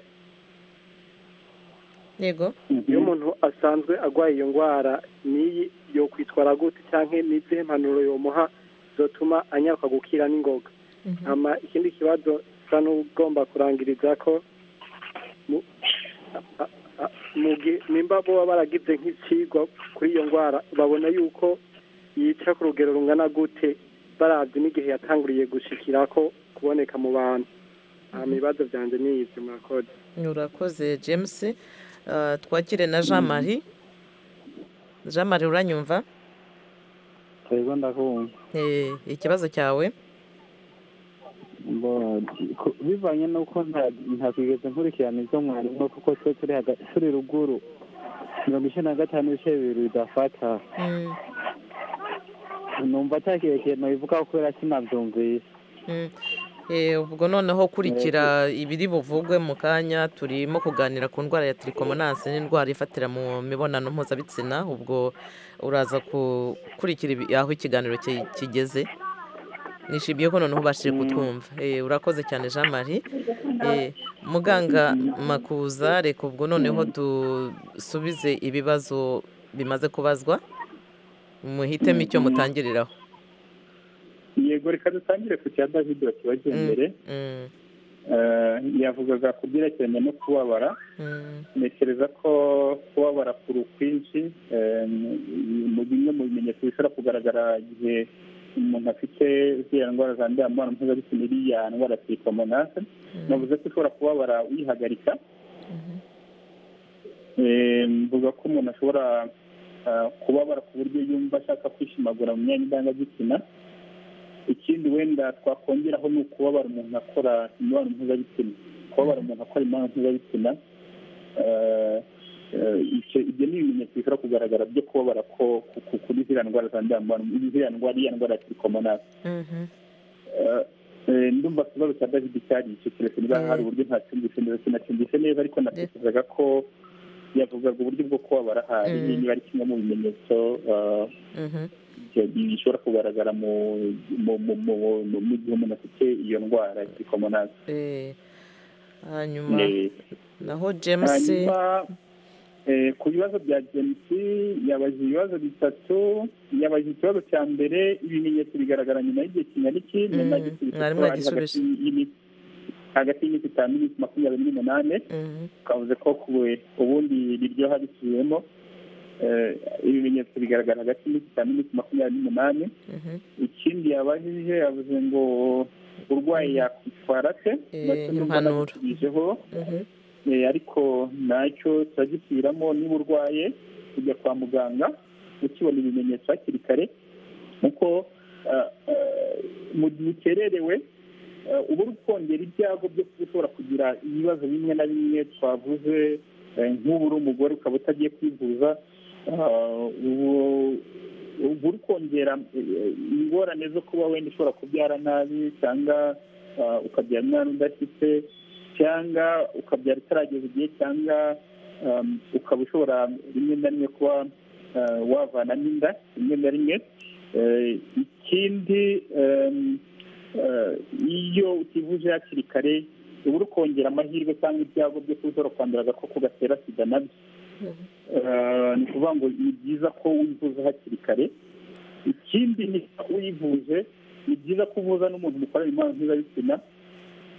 yego iyo umuntu asanzwe arwaye iyo ndwara n'iyi yo kwitwara gute cyangwa n'izihe mpanuro yomuha zotuma anyaruka gukira n'ingoga hama ikindi kibazo usa n'ugomba kurangiriza ko mu- a- a- mu gihe nimba boba baragize nk'ikigwa kuri iyo ndwara babona yuko yica ku rugero rungana gute barabye n'igihe yatanguriye gushikira ko kuboneka mu bantu hama ibibazo byanjye ni ibyo murakoze urakoze james Ah, twakire na jean marie jean marie uranyumva twebwe ndakumva Eh, ikibazo cyawe Bo, ku- bivanye n'uko nta- ntakwigeze nkurikirana ibyo mwarimo kuko twe turi haga- turi ruguru mirongo icenda na gatanu ibice bibiri bidafata numva atakiye kintu bivuga kubera sinabyumvise Mm. Eh, ubwo noneho kurikira ibiri buvugwe mu kanya turimo kuganira ku ndwara ya trikomonasi n'indwara ifatira mu mibonano mpuzabitsina ubwo uraza gukurikira ibi- aho ikiganiro ki- kigeze nishimiye ko noneho ubashije kutwumva Eh, urakoze cyane jean marie Eh, muganga makuza reka ubwo noneho dusubize ibibazo bimaze kubazwa muhitemo icyo mutangiriraho yego reka dutangire ku cya david wakibagiye imbere Mm, Eh, yavugaga ku byerekeranye no kubabara mm, ntekereza ko kubabara kuru kwinshi eh, mu bimwe mu bimenyetso bishobora kugaragara igihe umuntu afite ziriya ndwara zandurira mu mibonano mpuzabitsina iriya ndwara ya sirikomonase navuze ko ushobora kubabara wihagarika Eh, mvuga ko umuntu ashobora ah, kubabara ku buryo yumva ashaka kwishimagura mu myanya indangagitsina ikindi wenda twakongeraho ni ukubabara umuntu akora imibonano mpuzabitsina kubabara umuntu akora imibonano mpuzabitsina eh, eh, icyo- ibyo ni ibimenyetso bishobora kugaragara byo kubabara ko ku- ku- kuri ziriya ndwara zandura mu mibonano ziriya ndwara iriya ndwara ya sirikomonasi mhm. Eh, ndumva ikibazo cya david cyari icyo keretse niba hari uburyo ntacyumvise neza sinacyumvise neza ariko natekerezaga ko yavugaga uburyo bwo kubabara hari Mm. niba ari kimwe mu bimenyetso eh, mhm. byo- bishobora kugaragara mu mu- mu- mu- mu- mu gihe umuntu afite iyo ndwara ya sirikomonasi Eh, hanyuma naho james hanyuma eh, ku bibazo bya james yabaje ibibazo bitatu yabaje ikibazo cya mbere ibimenyetso bigaragara nyuma y'igihe kingana iki nyuma y'igisubizo mwari cy'abantu mwagisubiza. hagati y'iminsi- hagati y'iminsi itanu n'iminsi makumyabiri n'umunani twavuze ko kuwe ubundi riryoha risubiyemo Eh, ibimenyetso bigaragara hagati y'iminsi itanu n'iminsi makumyabiri n'umunani Mhm. ikindi yabajije yavuze ngo urwaye yakwitwara se Eh, nacyo numva impanuro. nagisubijeho. Mhm. Eh, ariko ntacyo turagisubiramo niba urwaye kujya kwa muganga ukibona ibimenyetso hakiri kare kuko ah, ah, mu gihe ukererewe ah, uba uri kongera ibyago byo kuba ushobora kugira ibibazo bimwe na bimwe twavuze eh, nk'ubu uri umugore ukaba utagiye kwivuza ah, ubu- uba uri kongera eh, ingorane zo kuba wenda ushobora kubyara nabi cyangwa ah, ukabyara umwana udafite cyangwa ukabyara utarageza igihe cyangwa um, ukaba ushobora rimwe na rimwe kuba uh, wavanamo inda rimwe na rimwe Eh, ikindi um, eh, iyo utivuje hakiri kare uba uri kongera amahirwe cyangwa ibyago byo kuba ushobora kwandura agakoko gatera sida nabyo Eh, ni ukuvuga ngo ni byiza ko wivuza hakiri kare ikindi ni uyivuje ni byiza ko uvuza n'umuntu mukorana imibonano mpuzabitsina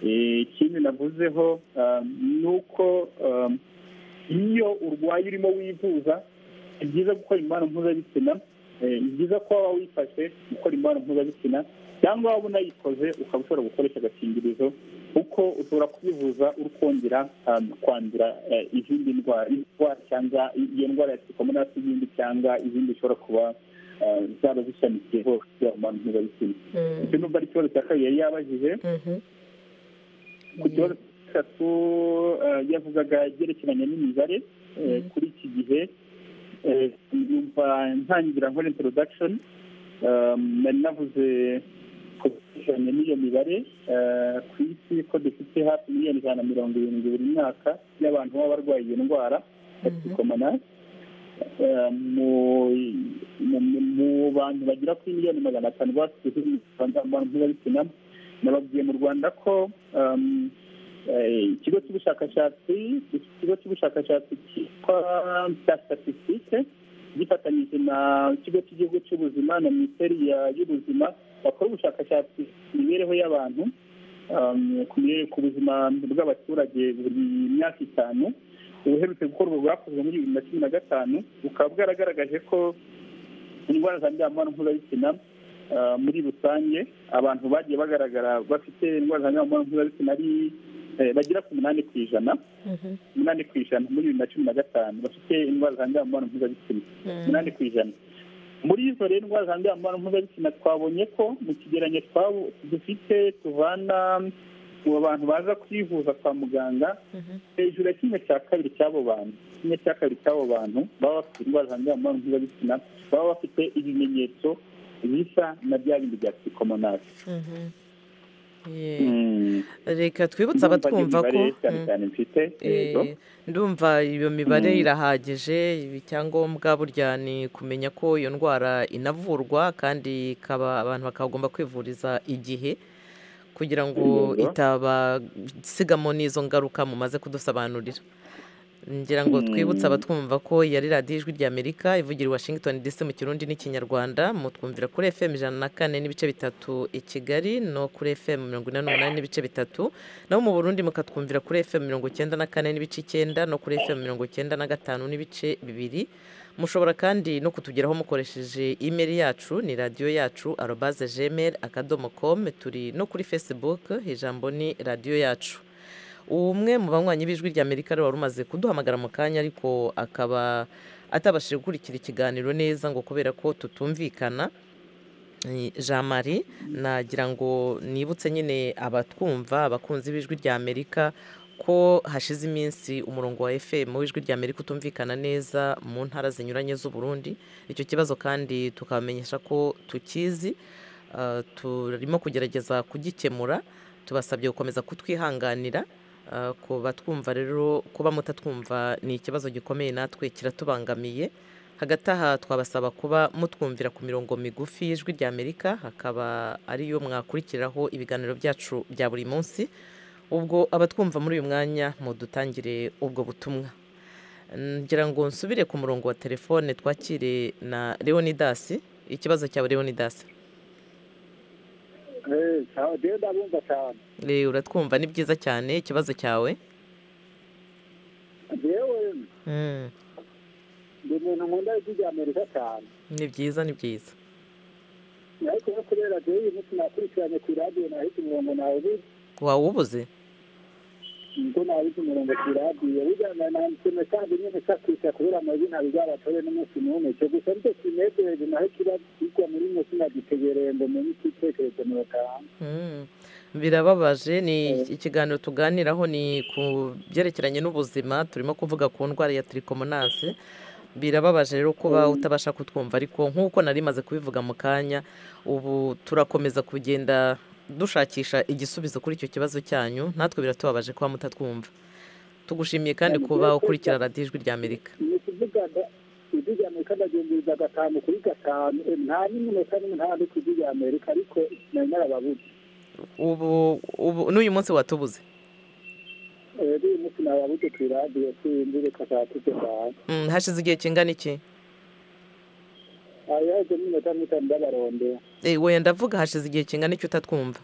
Eh, ikindi navuzeho um, ni uko um, iyo urwaye urimo wivuza ni byiza gukora imibonano mpuzabitsina Eh, ni byiza ko waba wifashe gukora imibonano mpuzabitsina cyangwa waba unayikoze ukaba ushobora gukoresha agakingirizo kuko ushobora kubivuza uri kongera um, kwandura eh, izindi ndwara indwara cyangwa iyo ndwara ya sikomonasi n'izindi cyangwa izindi zishobora kuba eh, zaba zishamikiye hose yaba imibonano mpuzabitsina icyo numva ari ikibazo cya kabiri yari yabajije ku kibazo gatatu eh, yavugaga ibyerekeranye n'imibare eh, kuri iki gihe eh, yumva ntangira nkora introduction um, nari navuze ku byerekeranye n'iyo mibare eh, ku isi ko dufite hafi miliyoni ijana na mirongo irindwi buri mwaka y'abantu baba barwaye iyo ndwara ya sikomonasi mu bantu bagera kuri miliyoni magana atanu basize abantu mpuzabitsina nababwiye mu rwanda ko ikigo cy'ubushakashatsi ikigo cy'ubushakashatsi cyitwa statistique gifatanyije na ikigo cy'igihugu cy'ubuzima na minisiteri y'ubuzima bakora ubushakashatsi ku mibereho y'abantu ku buzima bw'abaturage buri myaka itanu ubuherutse gukorwa bwakozwe muri bibiri na cumi na gatanu bukaba bwaragaragaje ko indwara zandurira mu mibonano mpuzabitsina muri rusange abantu bagiye bagaragara bafite indwara zandurira mu mibonano mpuzabitsina ari bagera ku umunani ku ijana umunani ku ijana muri bibiri na cumi na gatanu bafite indwara zandurira mu mibonano mpuzabitsina umunani ku ijana muri izo rero indwara zandurira mu mibonano mpuzabitsina twabonye ko mu kigereranyo dufite tuvana ubu abantu baza kwivuza kwa muganga hejuru ya kimwe cya kabiri cy'abo bantu kimwe cya kabiri cy'abo bantu baba bafite indwara zandurira mu mibonano mpuzabitsina baba bafite ibimenyetso bisa na bya bindi bya psikomonasi reka twibutse abatwumva ko ndumva iyo mibare irahagije icyangombwa burya ni kumenya ko iyo ndwara inavurwa kandi abantu bakagomba kwivuriza igihe kugira ngo itabasigamo n'izo ngaruka mumaze kudusobanurira ngira ngo twibutse abatwumva ko yari radiyo ijwi ry'amerika ivugira i washington dc mu kirundi n'ikinyarwanda mutwumvira kuri fm ijana na kane n'ibice bitatu i kigali no kuri fm mirongo ine n'umunani n'ibice bitatu naho mu burundi mukatwumvira kuri fm mirongo icyenda na kane n'ibice icyenda no kuri fm mirongo icyenda na gatanu n'ibice bibiri mushobora kandi no kutugeraho mukoresheje imeri yacu ni radiyo yacu arobaze jemeri akadomo komu turi no kuri facebook ijambo ni radiyo yacu umwe mu banywanyi b'ijwi ry'amerika rero wari umaze kuduhamagara mu kanya ariko akaba atabashije gukurikira ikiganiro neza ngo kubera ko tutumvikana jean marie nagira ngo nibutse nyine abatwumva abakunzi b'ijwi ry'amerika ko hashize iminsi umurongo wa fm w'ijwi ry'amerika utumvikana neza mu ntara zinyuranye z'uburundi icyo kibazo kandi tukabamenyesha ko tukizi turimo kugerageza kugikemura tubasabye gukomeza kutwihanganira kuba twumva rero kuba mutatwumva ni ikibazo gikomeye natwe kiratubangamiye hagati aha twabasaba kuba mutwumvira ku mirongo migufi y'ijwi ry'amerika hakaba ariyo mwakurikiraho ibiganiro byacu bya buri munsi ubwo abatwumva muri uyu mwanya mudutangire ubwo butumwa ngira ngo nsubire ku murongo wa telefone twakire na leonidasi ikibazo cyawe leonidasi ndabumva cyane uratwumva ni byiza cyane ikibazo cyawe yewe ni umuntu nkunda ijya amerika cyane ni byiza ni byiza ariko no kuri radiyo uyu munsi nakurikiranye ku iradiyo nahise umurongo nawe ubuze wawubuze ngo nahise umurongo ku iradiyo bijyana na mtn kandi nyine nshakisha kubera amazina bizabatore n'umunsi n'umwe icyo gusa nicyo kinejeje naho kiba kigwa muri munsi nagitegereye ngo menye ikitekerezo murataha birababaje ni ikiganiro tuganiraho ni ku byerekeranye n'ubuzima turimo kuvuga ku ndwara ya trikomonasi birababaje rero kuba utabasha kutwumva ariko nk'uko nari maze kubivuga mu kanya ubu turakomeza kugenda dushakisha igisubizo kuri icyo kibazo cyanyu natwe biratubabaje kuba mutatwumva tugushimiye kandi kuba ukurikira radiyo ijwi ry'amerika ni ukuvuga ijwi rya amerika ndagenzuriza gatanu kuri gatanu nta n'iminota n'imwe nta ndi ku ijwi rya amerika ariko nari narababuze ubu ubu n'uyu munsi watubuze rero uyu munsi nababuze ku iradiyo sinzi reka nshakike cyane Mm, hashize igihe kingana iki yaje n'iminota n'itanu ndabarondera Eh, wenda ndavuga hashize igihe kingana iki utatwumva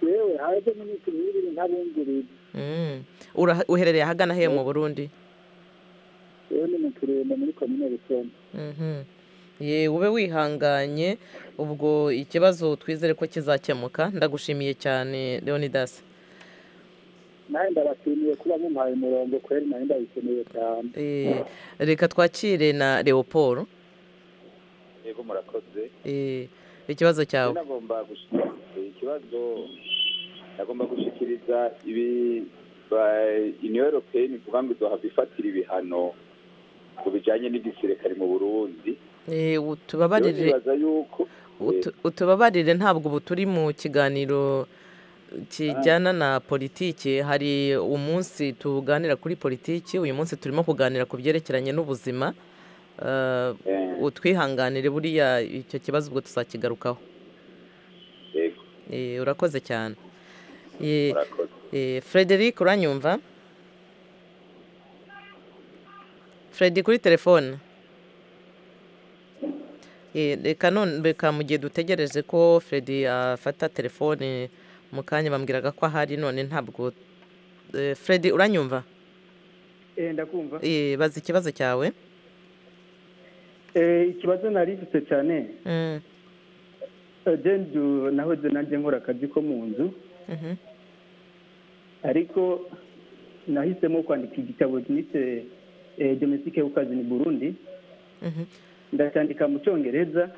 yewe haje n'iminsi ibiri ntabungurira Mm. Ura- uherereye ahagana hehe mu burundi yewe ni mu turembo muri komine bisonga Mhm. ye ube wihanganye ubwo ikibazo twizere ko kizakemuka ndagushimiye cyane leonidas nawe ndabashimiye kuba mumpaye umurongo kweri nawe ndabikeneye cyane Eh, reka twakire na leopold yego murakoze Eh, ikibazo cyawe nagomba gushikiriza ikibazo nagomba gushikiriza ibi ba- union europeyeni ivuga ngo izohava ifatira ibihano ku bijanye n'igisirikare mu burundi Eh, u- Rero tubabarire nibaza yuko utu- utubabarire ntabwo ubu turi mu kiganiro kijyana na politiki hari umunsi tuganira kuri politiki uyu munsi turimo kuganira ku byerekeranye n'ubuzima Eh, utwihanganire buriya icyo kibazo ubwo tuzakigarukaho Eh, urakoze cyane Eh, eh, frederic uranyumva fredi kuri telefone Eh, reka none reka mu gihe dutegereje ko fredi afata telefone mu kanya bambwiraga ko ahari none ntabwo Eh, fredi uranyumva ndakumva Eh, baza ikibazo cyawe Eh, ikibazo nari mfite cyane Mm, Eh, jendu nahoze nanjye nkora akazi ko mu nzu mhm. ariko nahisemo kwandika igitabo nise eh, domestique y'ukazi ni burundi ndacyandika mu cyongereza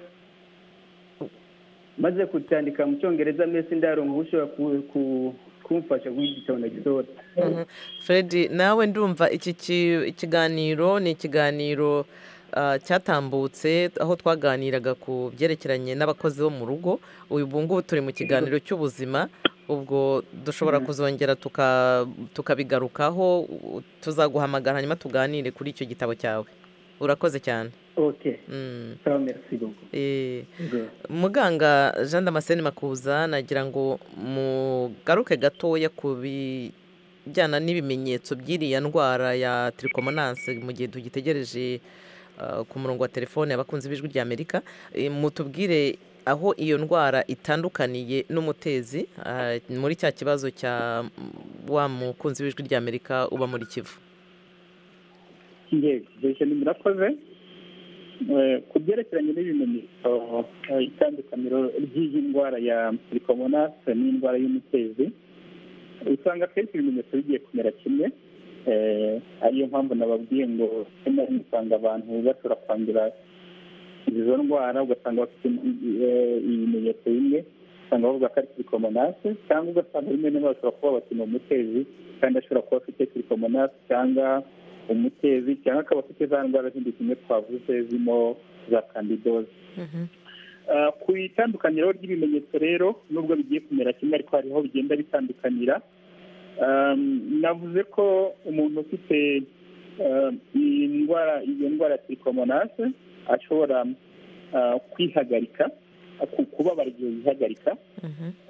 maze kucyandika mu cyongereza mbese ndaronka ushobora ku- ku- kumfasha guha igitabo nagisohora Mhm. Fred nawe ndumva iki ki- ikiganiro ni ikiganiro ah, cyatambutse aho twaganiraga ku byerekeranye n'abakozi bo mu rugo uyu ubu ngubu turi mu kiganiro cy'ubuzima ubwo dushobora Mhm. kuzongera tuka- tukabigarukaho u- tuzaguhamagara hanyuma tuganire kuri icyo gitabo cyawe urakoze cyane ok Mm. sawa merci beaucoup Eh, Yego. muganga jean damascene makuza nagira ngo mugaruke gatoya ku bijyana n'ibimenyetso by'iriya ndwara ya tiricomonanse mu gihe tugitegereje ah, ku murongo wa telefone abakunzi b'ijwi ry'amerika Eh, mutubwire aho iyo ndwara itandukaniye n'umutezi ah, muri cya kibazo cya mm, wa mukunzi w'ijwi ry'amerika uba muri kivu yego ibyo bintu birakoze Eh, ku byerekeranye n'ibimenyetso eh, itandukaniro ry'iyi ndwara ya silicomonase n'indwara y'umutezi usanga akenshi ibimenyetso bigiye kumera kimwe Eh, ariyo mpamvu nababwiye ngo rimwe na rimwe usanga abantu bashobora kwandura izo ndwara ugasanga bafite eh, ibimenyetso bimwe usanga bavuga ko ari silicomonase cyangwa ugasanga rimwe na rimwe bashobora kuba bati ni umutezi kandi ashobora kuba afite silicomonase cyangwa umutezi cyangwa akaba afite za ndwara zindi zimwe twavuze zirimo za kandidoze Ah, ku itandukaniro ry'ibimenyetso rero nubwo bigiye kumera kimwe ariko hariho bigenda bitandukanira Um, navuze ko umuntu ufite um, iyi ndwara iyo ndwara ya trichomonase ashobora ah, kwihagarika ku- kubabara igihe yihagarika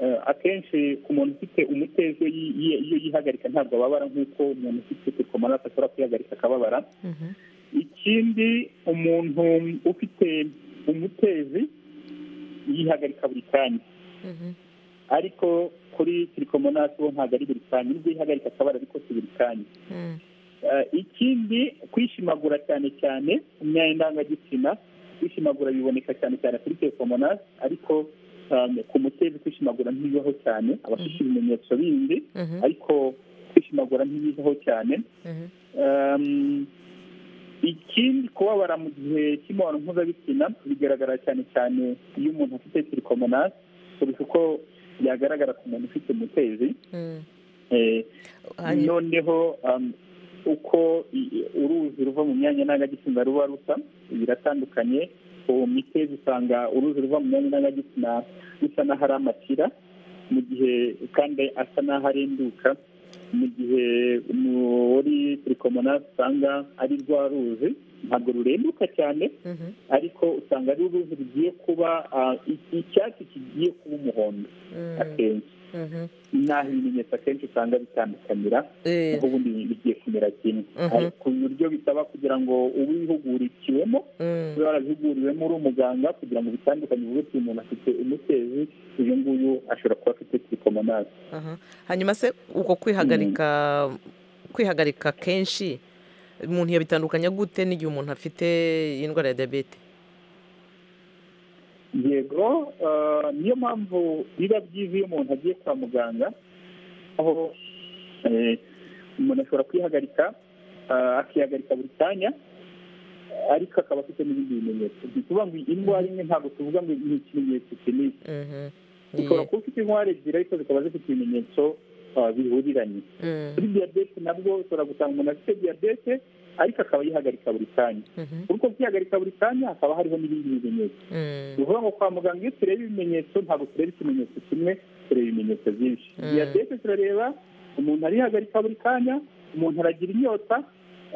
Eh, akenshi ku muntu ufite umutezi iyo yi- iyo- iyo yihagarika ntabwo ababara nk'uko umuntu ufite trichomonase ashobora kwihagarika akababara ikindi umuntu ufite umutezi yihagarika buri kanya ariko kuri trichomonasi bo ntabwo ari buri kanya nubwo yihagarika akabara ariko si buri kanya Eh, ikindi kwishimagura cyane cyane mu myanya ndangagitsina kwishimagura biboneka cyane cyane kuri trichomonasi ariko um, ku mutezi kwishimagura ntibibaho cyane abafite ibimenyetso bindi Mhm. ariko kwishimagura ntibibaho cyane Um, ikindi kubabara mu gihe cy'imibonano mpuzabitsina bigaragara cyane cyane iyo umuntu afite sirikomonasi kurusha uko byagaragara ku muntu ufite umutezi Eh, Hanyuma- noneho um, uko i- i- uruzi ruva mu myanya ndangagitsina ruba rusa biratandukanye uwo mitezi usanga uruzi ruva mu myanya ndangagitsina rusa n'aho ari amatira mu gihe kandi asa n'aho arenduka mu gihe muri sirikomonasi usanga ari rwa ruzi ntabwo rurenduka cyane ariko usanga ari uruzi rugiye kuba ah, i- icyatsi kigiye kuba umuhondo akenshi n'aho ibimenyetso akenshi usanga bitandukanira aho ubundi bigiye kumera kimwe Mhm. Ariko ku buryo bisaba kugira ngo ube wihugurikiwemo Mm. ube warabihuguriwemo uri umuganga kugira ngo bitandukanye uvuge uti umuntu afite umutezi uyu nguyu ashobora kuba afite sirikomonasi Aha. hanyuma se uko kwihagarika kwihagarika kenshi umuntu yabitandukanya gute n'igihe umuntu afite indwara ya diyabete yego eh, niyo mpamvu biba byiza iyo umuntu agiye kwa muganga aho eh, umuntu ashobora kwihagarika eh, akihagarika buri kanya ariko akaba afite n'ibindi bimenyetso ni ukuvuga ngo indwara imwe ntabwo tuvuga ngo ni ikimenyetso kinini Mhm. ushobora kuba ufite indwara ebyiri ariko zikaba zifite ibimenyetso ah, bihuriranye Mm. kuri diyabete nabwo ushobora gusanga umuntu afite diyabete ariko akaba yihagarika buri kanya Mhm. kuri uko kwihagarika buri kanya hakaba hariho n'ibindi bimenyetso Mm. ni ukuvuga ngo kwa muganga iyo tureba ibimenyetso ntabwo tureba ikimenyetso kimwe tureba ibimenyetso byinshi diyabete turareba umuntu arihagarika buri kanya umuntu aragira inyota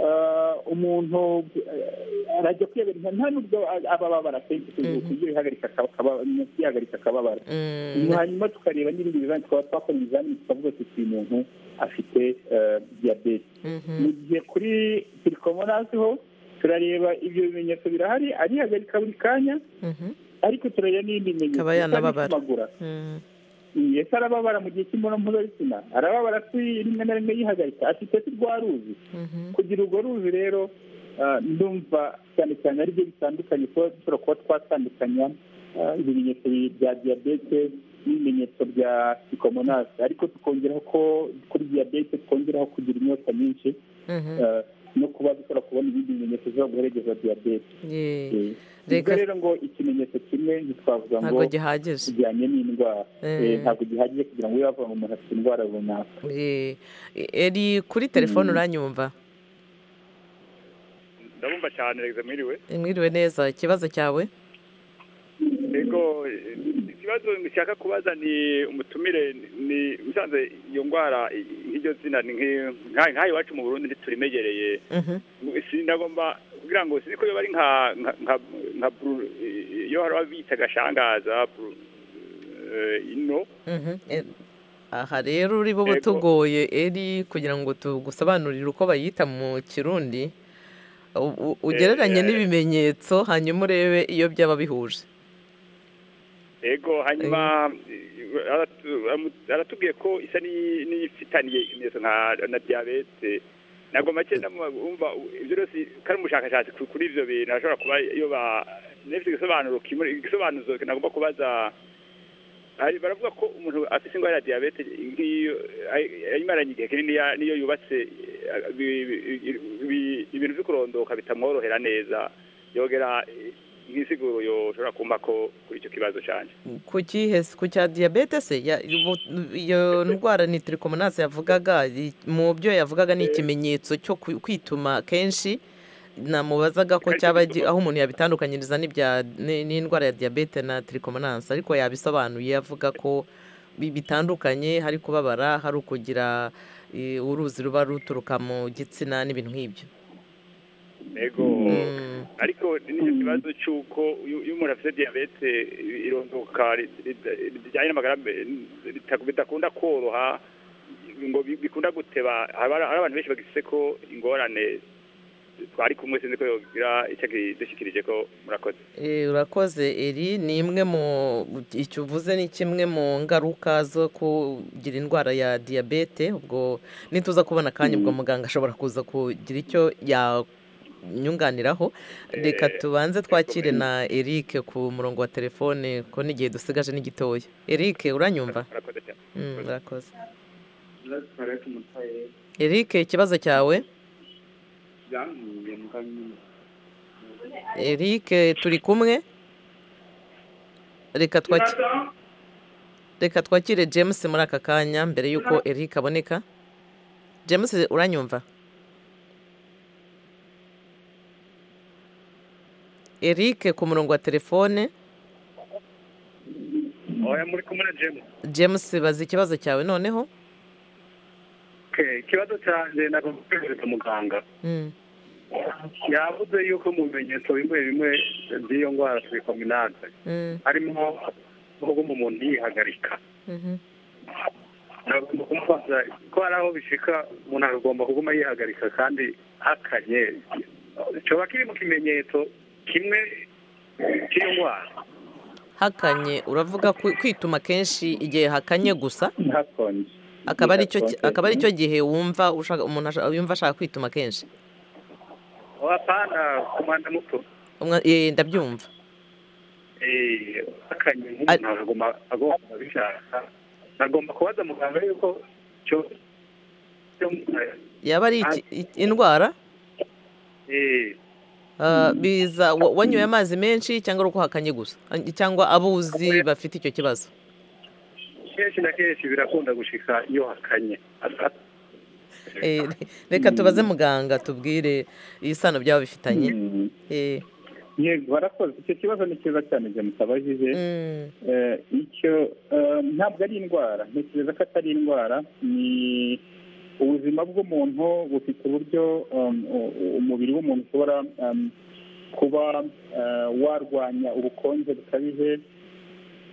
ah, umuntu eh, arajya kwiyabera nta nubwo ababara kenshi kuko ibyo bihagarika akaba- akaba- kwihagarika akababara hanyuma tukareba n'ibindi bizani twaba twakora ibizamini tukavuga tuti uyu muntu afite eh, diyabete mu gihe kuri pirikomorasi ho turareba ibyo bimenyetso birahari arihagarika buri kanya ariko turareba n'ibindi bimenyetso Akaba yanababara. amaguru ese arababara mu gihe cy'imibonano mpuzabitsina arababara si rimwe na rimwe yihagarika afite se rwa ruzi kugira urwo ruzi rero ah, ndumva cyane cyane ari byo bitandukanye kuba dushobora kuba twatandukanya ah, ibimenyetso bi- bya diyabete n'ibimenyetso bya psikomonasi ariko tukongeraho ko kuri diyabete tukongeraho kugira inyota nyinshi ah, no kuba dushobora kubona ibindi bimenyetso bishobora guherekeza diyabete Eh, ubwo rero ngo ikimenyetso kimwe ntitwavuga ngo ntabwo gihagije kijyanye n'indwara Eh. Eh, ntabwo gihagije kugira ngo bibe bavuga ngo umuntu afite indwara runaka Eh, eri kuri telefone uranyumva ndabumva cyane rege mwiriwe mwiriwe neza ikibazo cyawe ego eh, ikibazo nshaka kubaza ni umutumire ni musanze iyo ndwara i- iryo zina ni nk'i- nka- nk'aha iwacu mu burundi ntiturimenyereye sinagomba kugira ngo siniko yoba ari nka nka nka- nka buru- eh, iyo hari abita agashangaza buru- eh, ino Mhm, eh, aha rero uri bo tugoye eri kugira ngo tugusobanurire uko bayita mu kirundi u- u- ugereranye n'ibimenyetso hanyuma urebe iyo byaba bihuje ego hanyuma eh, aratu- amu- aratubwiye ko isa n'iyi- n'iyifitaniye ibimenyetso nka na diyabete ntabwo make ndamwumva ibyo byose kari umushakashatsi ku- kuri ibyo bintu hashobora kuba iyo ba n'ifite igisobanuro kimuri igisobanuzo nagomba kubaza hari baravuga ko umuntu afite indwara ya diyabete nk'iyo ay- ayimaranye igihe kinini ya- niyo yubatse eh, bi- bi- bi- ibintu byo kurondoka bitamworohera neza yogera eh, nk'isiguro yoshobora kumpa ko kuri icyo kibazo cyane ku kihe se? ku cya diyabete se Ya- ubu- iyo ndwara ni tirikomonasi yavugaga i- mu byo yavugaga ni ikimenyetso cyo ku- kwituma kenshi namubazaga ko cyaba gi- aho umuntu yabitandukanyiriza n'ibya- ni- n'indwara ya diyabete na tirikomonasi ariko yabisobanuye avuga ko bi- bitandukanye hari kubabara hari ukugira eh, uruzi ruba ruturuka mu gitsina n'ibintu nk'ibyo ego ariko n'icyo kibazo cy'uko iyo iyo umuntu afite diyabete i- irondoka ri- ri- rijyanye n'amagara be- bita- bidakunda koroha ngo bi- bikunda guteba haba hari hari abantu benshi bagifite ko ingorane twari kumwe sinzi ko yogira icyo akidushyikirije ko murakoze Eh, urakoze eri ni imwe mu icyo uvuze ni kimwe mu ngaruka zo kugira indwara ya diyabete ubwo nituza kubona akanya ubwo muganga ashobora kuza kugira icyo yanyunganiraho reka tubanze twakire na eric ku murongo wa telefone ko n'igihe dusigaje ni gitoya eric uranyumva murakoze cyane Mm, urakoze eric ikibazo cyawe eric turi kumwe reka twakire reka twakire james muri aka kanya mbere y'uko eric aboneka james uranyumva eric ku murongo wa telefone oya muri kumwe na jemu james baza ikibazo cyawe noneho ikibazo cyanjye nagomba kwemereza muganga Mm. yavuze yuko mu bimenyetso bimwe bimwe by'iyo ndwara tubikominante Mm. harimo ubwo umuntu yihagarika Mhm. nagomba kumubaza ko hari aho bishika umuntu agomba kuguma yihagarika kandi akanye kikaba kiri mu kimenyetso kimwe cy'iyo ndwara hakanye uravuga kwi- kwituma kenshi igihe hakanye gusa hakonje akaba ari cyo Hakonje. akaba ari cyo gihe wumva ushaka umuntu ashaka- yumva ashaka kwituma kenshi oya apana ku mwanda muto Umwa- eh, ndabyumva Eh, akanye nk'umuntu agomba agomba kubishaka nagomba kubaza muganga yuko cyo cyo yaba ari iki- i- indwara eh Ah, biza wa- wanyoye amazi menshi cyangwa ari uko hakanye gusa An- cyangwa abuzi bafite icyo kibazo kenshi na kenshi birakunda gushika iyo hakanye Asa- Eh, reka tubaze muganga tubwire isano byaba bifitanye Eh, yego barakoze icyo kibazo ni cyiza cyane njye mutabajije Eh, icyo eh, ntabwo ari indwara ntekereza ko atari indwara ni ubuzima bw'umuntu bufite uburyo um, u- u- umubiri w'umuntu ushobora um, kuba eh, warwanya ubukonje bukabije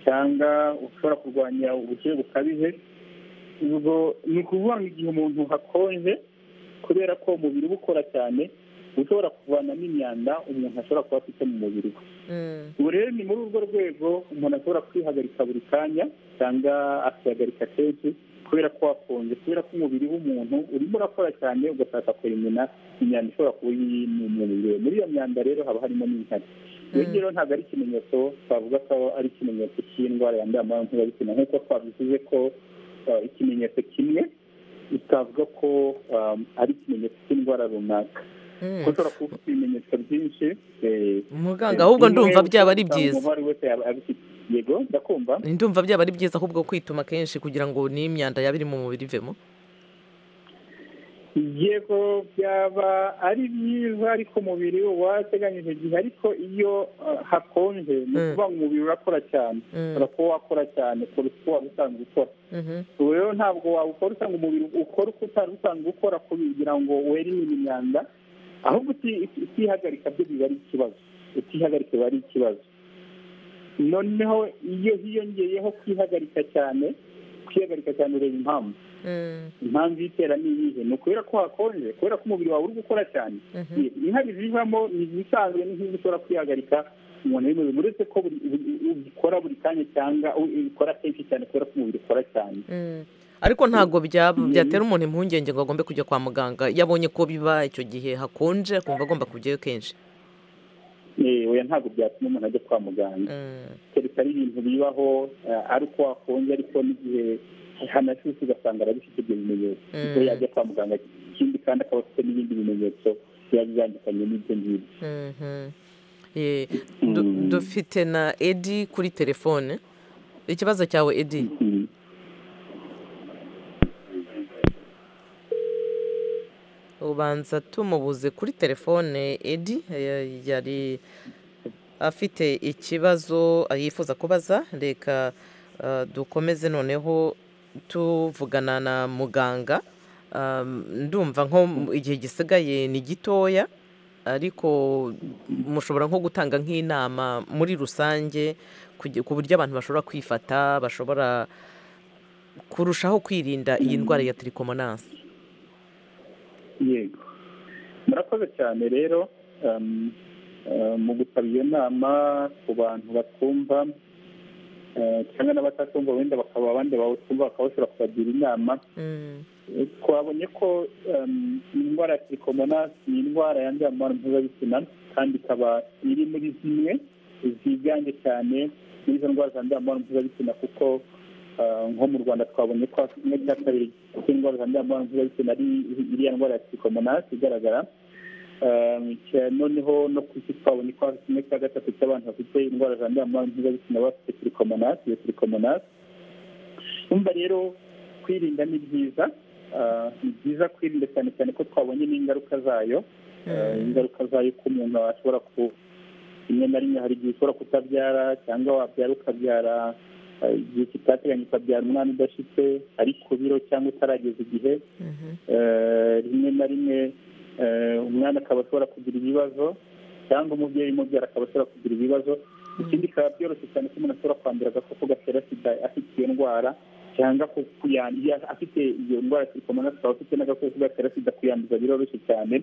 cyangwa ushobora kurwanya ubushyuhe bukabije ubwo ni ukuvuga ngo igihe umuntu hakonje kubera ko umubiri uba ukora cyane ushobora kuvanamo imyanda umuntu ashobora kuba afite mu mubiri we ubu rero ni muri urwo rwego umuntu ashobora kwihagarika buri kanya cyangwa akihagarika kenshi kubera ko wakonje kubera ko umubiri w'umuntu urimo urakora cyane ugashaka kurimena imyanda ishobora kuba iri mu mubiri we muri iyo myanda rero haba harimo n'inkari iyo rero ntabwo ari ikimenyetso twavuga ko ari ikimenyetso cy'indwara yanduye amara mpuzabitsina nk'uko twabivuze ko eh, ikimenyetso kimwe utavuga ko um, ari ikimenyetso cy'indwara runaka kuko ushobora kuba ufite ibimenyetso byinshi eh, Muganga, ahubwo ndumva byaba ari byiza. umuntu uwo ari we wese yaba abifite yego ndakumva ndumva byaba ari byiza ahubwo kwituma kenshi kugira ngo n'imyanda yaba iri mu mubiri ivemo yego byaba ari byiza ariko umubiri uba warateganyije igihe ariko iyo uh, hakonje ni Mm. ukuvuga ngo umubiri urakora cyane Mm. ushobora kuba wakora cyane kuruta uko waba usanzwe ukora ubu rero ntabwo wawukora usanga umubiri ukora uko utari usanzwe ukora kugira ngo werimine imyanda ahubwo uti- uti- utihagarika byo biba ari ikibazo utihagarika biba ari ikibazo noneho iyo hiyongeyeho kwihagarika cyane kwihagarika cyane ureba impamvu impamvu itera ni iyihe ni ukubera ko hakonje kubera ko umubiri wawe uri gukora cyane Mhm. inkari zivamo ni izisanzwe ni nk'izo ushobora kwihagarika umuntu uri mu biri uretse ko buri- buri- ubikora buri kanya cyangwa ubikora kenshi cyane kubera ko umubiri ukora cyane ariko ntabwo byaba byatera umuntu impungenge ngo agombe kujya kwa muganga iyo abonye ko biba icyo gihe hakonje akumva agomba kujyayo kenshi Eh, oya ntabwo byatuma umuntu ajya kwa muganga kereka ari ibintu bibaho eh, ari uko wakonje ariko n'igihe hanashushe ugasanga arabifite ibyo bimenyetso Mm. ubwo yajya kwa muganga ikindi kandi akaba afite n'ibindi bimenyetso biba bitandukanye n'ibyo ngibyo Mhm. Eh, du- dufite na edi kuri telefone ikibazo cyawe edi ubanza tumubuze kuri telefone edi eh, yari afite ikibazo yifuza kubaza reka eh, dukomeze noneho tuvugana na muganga Um, ndumva nko mu- igihe gisigaye ni gitoya ariko mushobora nko gutanga nk'inama muri rusange kugi- ku buryo abantu bashobora kwifata bashobora kurushaho kwirinda iyi ndwara ya tiricomonasi yego murakoze cyane rero um, uh, mu gusaba iyo nama ku bantu batumva eh, cyangwa n'abatatumva wenda bakaba abandi bawutumva bakaba bashobora kubagira inama twabonye ko um, indwara ya silicomonasi ni indwara yandura mu mibonano mpuzabitsina kandi ikaba iri muri zimwe ziganje cyane muri izo ndwara zandura mu mibonano mpuzabitsina kuko uh, nko mu rwanda twabonye ko kimwe cya kabiri cy'indwara zandura mu mibonano mpuzabitsina ari iriya ndwara ya silicomonasi igaragara Um, cya- noneho no ku isi twabonye ko hari kimwe cya gatatu cy'abantu bafite indwara zandura mu mibonano mpuzabitsina bafite silicomonasi iyo silicomonasi umva rero kwirinda ni byiza Ah, ni byiza kwirinda cyane cyane ko twabonye n'ingaruka zayo Ah, ingaruka zayo ko umuntu ashobora ku rimwe na rimwe hari igihe ushobora kutabyara cyangwa wabyara ukabyara ah, igihe kitateganya ukabyara umwana udashitse ari ku biro cyangwa utarageza igihe Eh, rimwe na rimwe eh, umwana akaba ashobora kugira ibibazo cyangwa umubyeyi umubyara akaba ashobora kugira ibibazo ikindi bikaba byoroshye cyane ko umuntu ashobora kwandura agakoko gatera sida afite iyo ndwara cyangwa ku- kuyanduye afite iyo ndwara ya sirikomona akaba afite n'agakoko gatera sida kuyanduza biroroshye cyane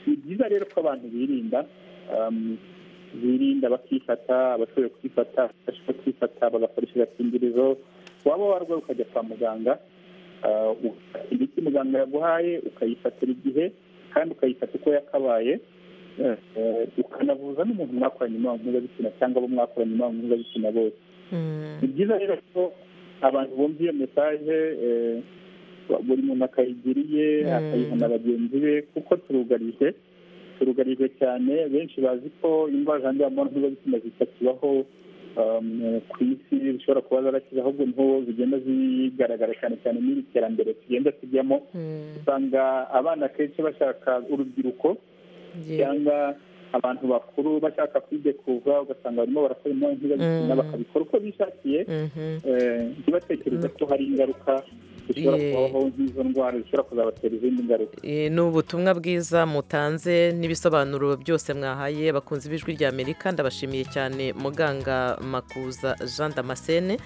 ni byiza rero ko abantu birinda um, birinda bakifata abashoboye kwifata abashoboye kwifata bagakoresha agakingirizo waba warwaye ukajya kwa muganga Ah, ugafata imiti muganga yaguhaye ukayifatira igihe kandi ukayifata uko yakabaye Eh, eh, ukanavuza n'umuntu mwakoranye imibonano mpuzabitsina cyangwa abo mwakoranye imibonano mpuzabitsina bose ni byiza rero ko abantu bumva iyo mesaje eh, buri muntu akayigira iye akayiha na bagenzi be kuko turugarije turugarije cyane benshi bazi ko indwara zandura mu mibonano mpuzabitsina zitakibaho um, ku isi zishobora kuba zarakize ahubwo niho zigenda zigaragara cyane cyane n'iri terambere tugenda tujyamo usanga abana kenshi bashaka urubyiruko cyangwa abantu bakuru bashaka kwidekoza ugasanga barimo barakora imibonano mpuzabitsina bakabikora uko bishakiye eh, ntibatekereze ko hari ingaruka zishobora Ye. kubaho nk'izo ndwara zishobora kuzabatera izindi ngaruka Eh, ni ubutumwa bwiza mutanze n'ibisobanuro byose mwahaye abakunzi b'ijwi rya amerika ndabashimiye cyane muganga makuza jean damascene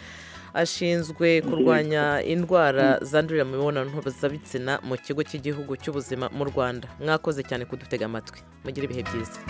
ashinzwe kurwanya indwara zandurira mu mibonano mpuzabitsina mu kigo cy'igihugu cy'ubuzima mu rwanda mwakoze cyane kudutega amatwi mugire ibihe byiza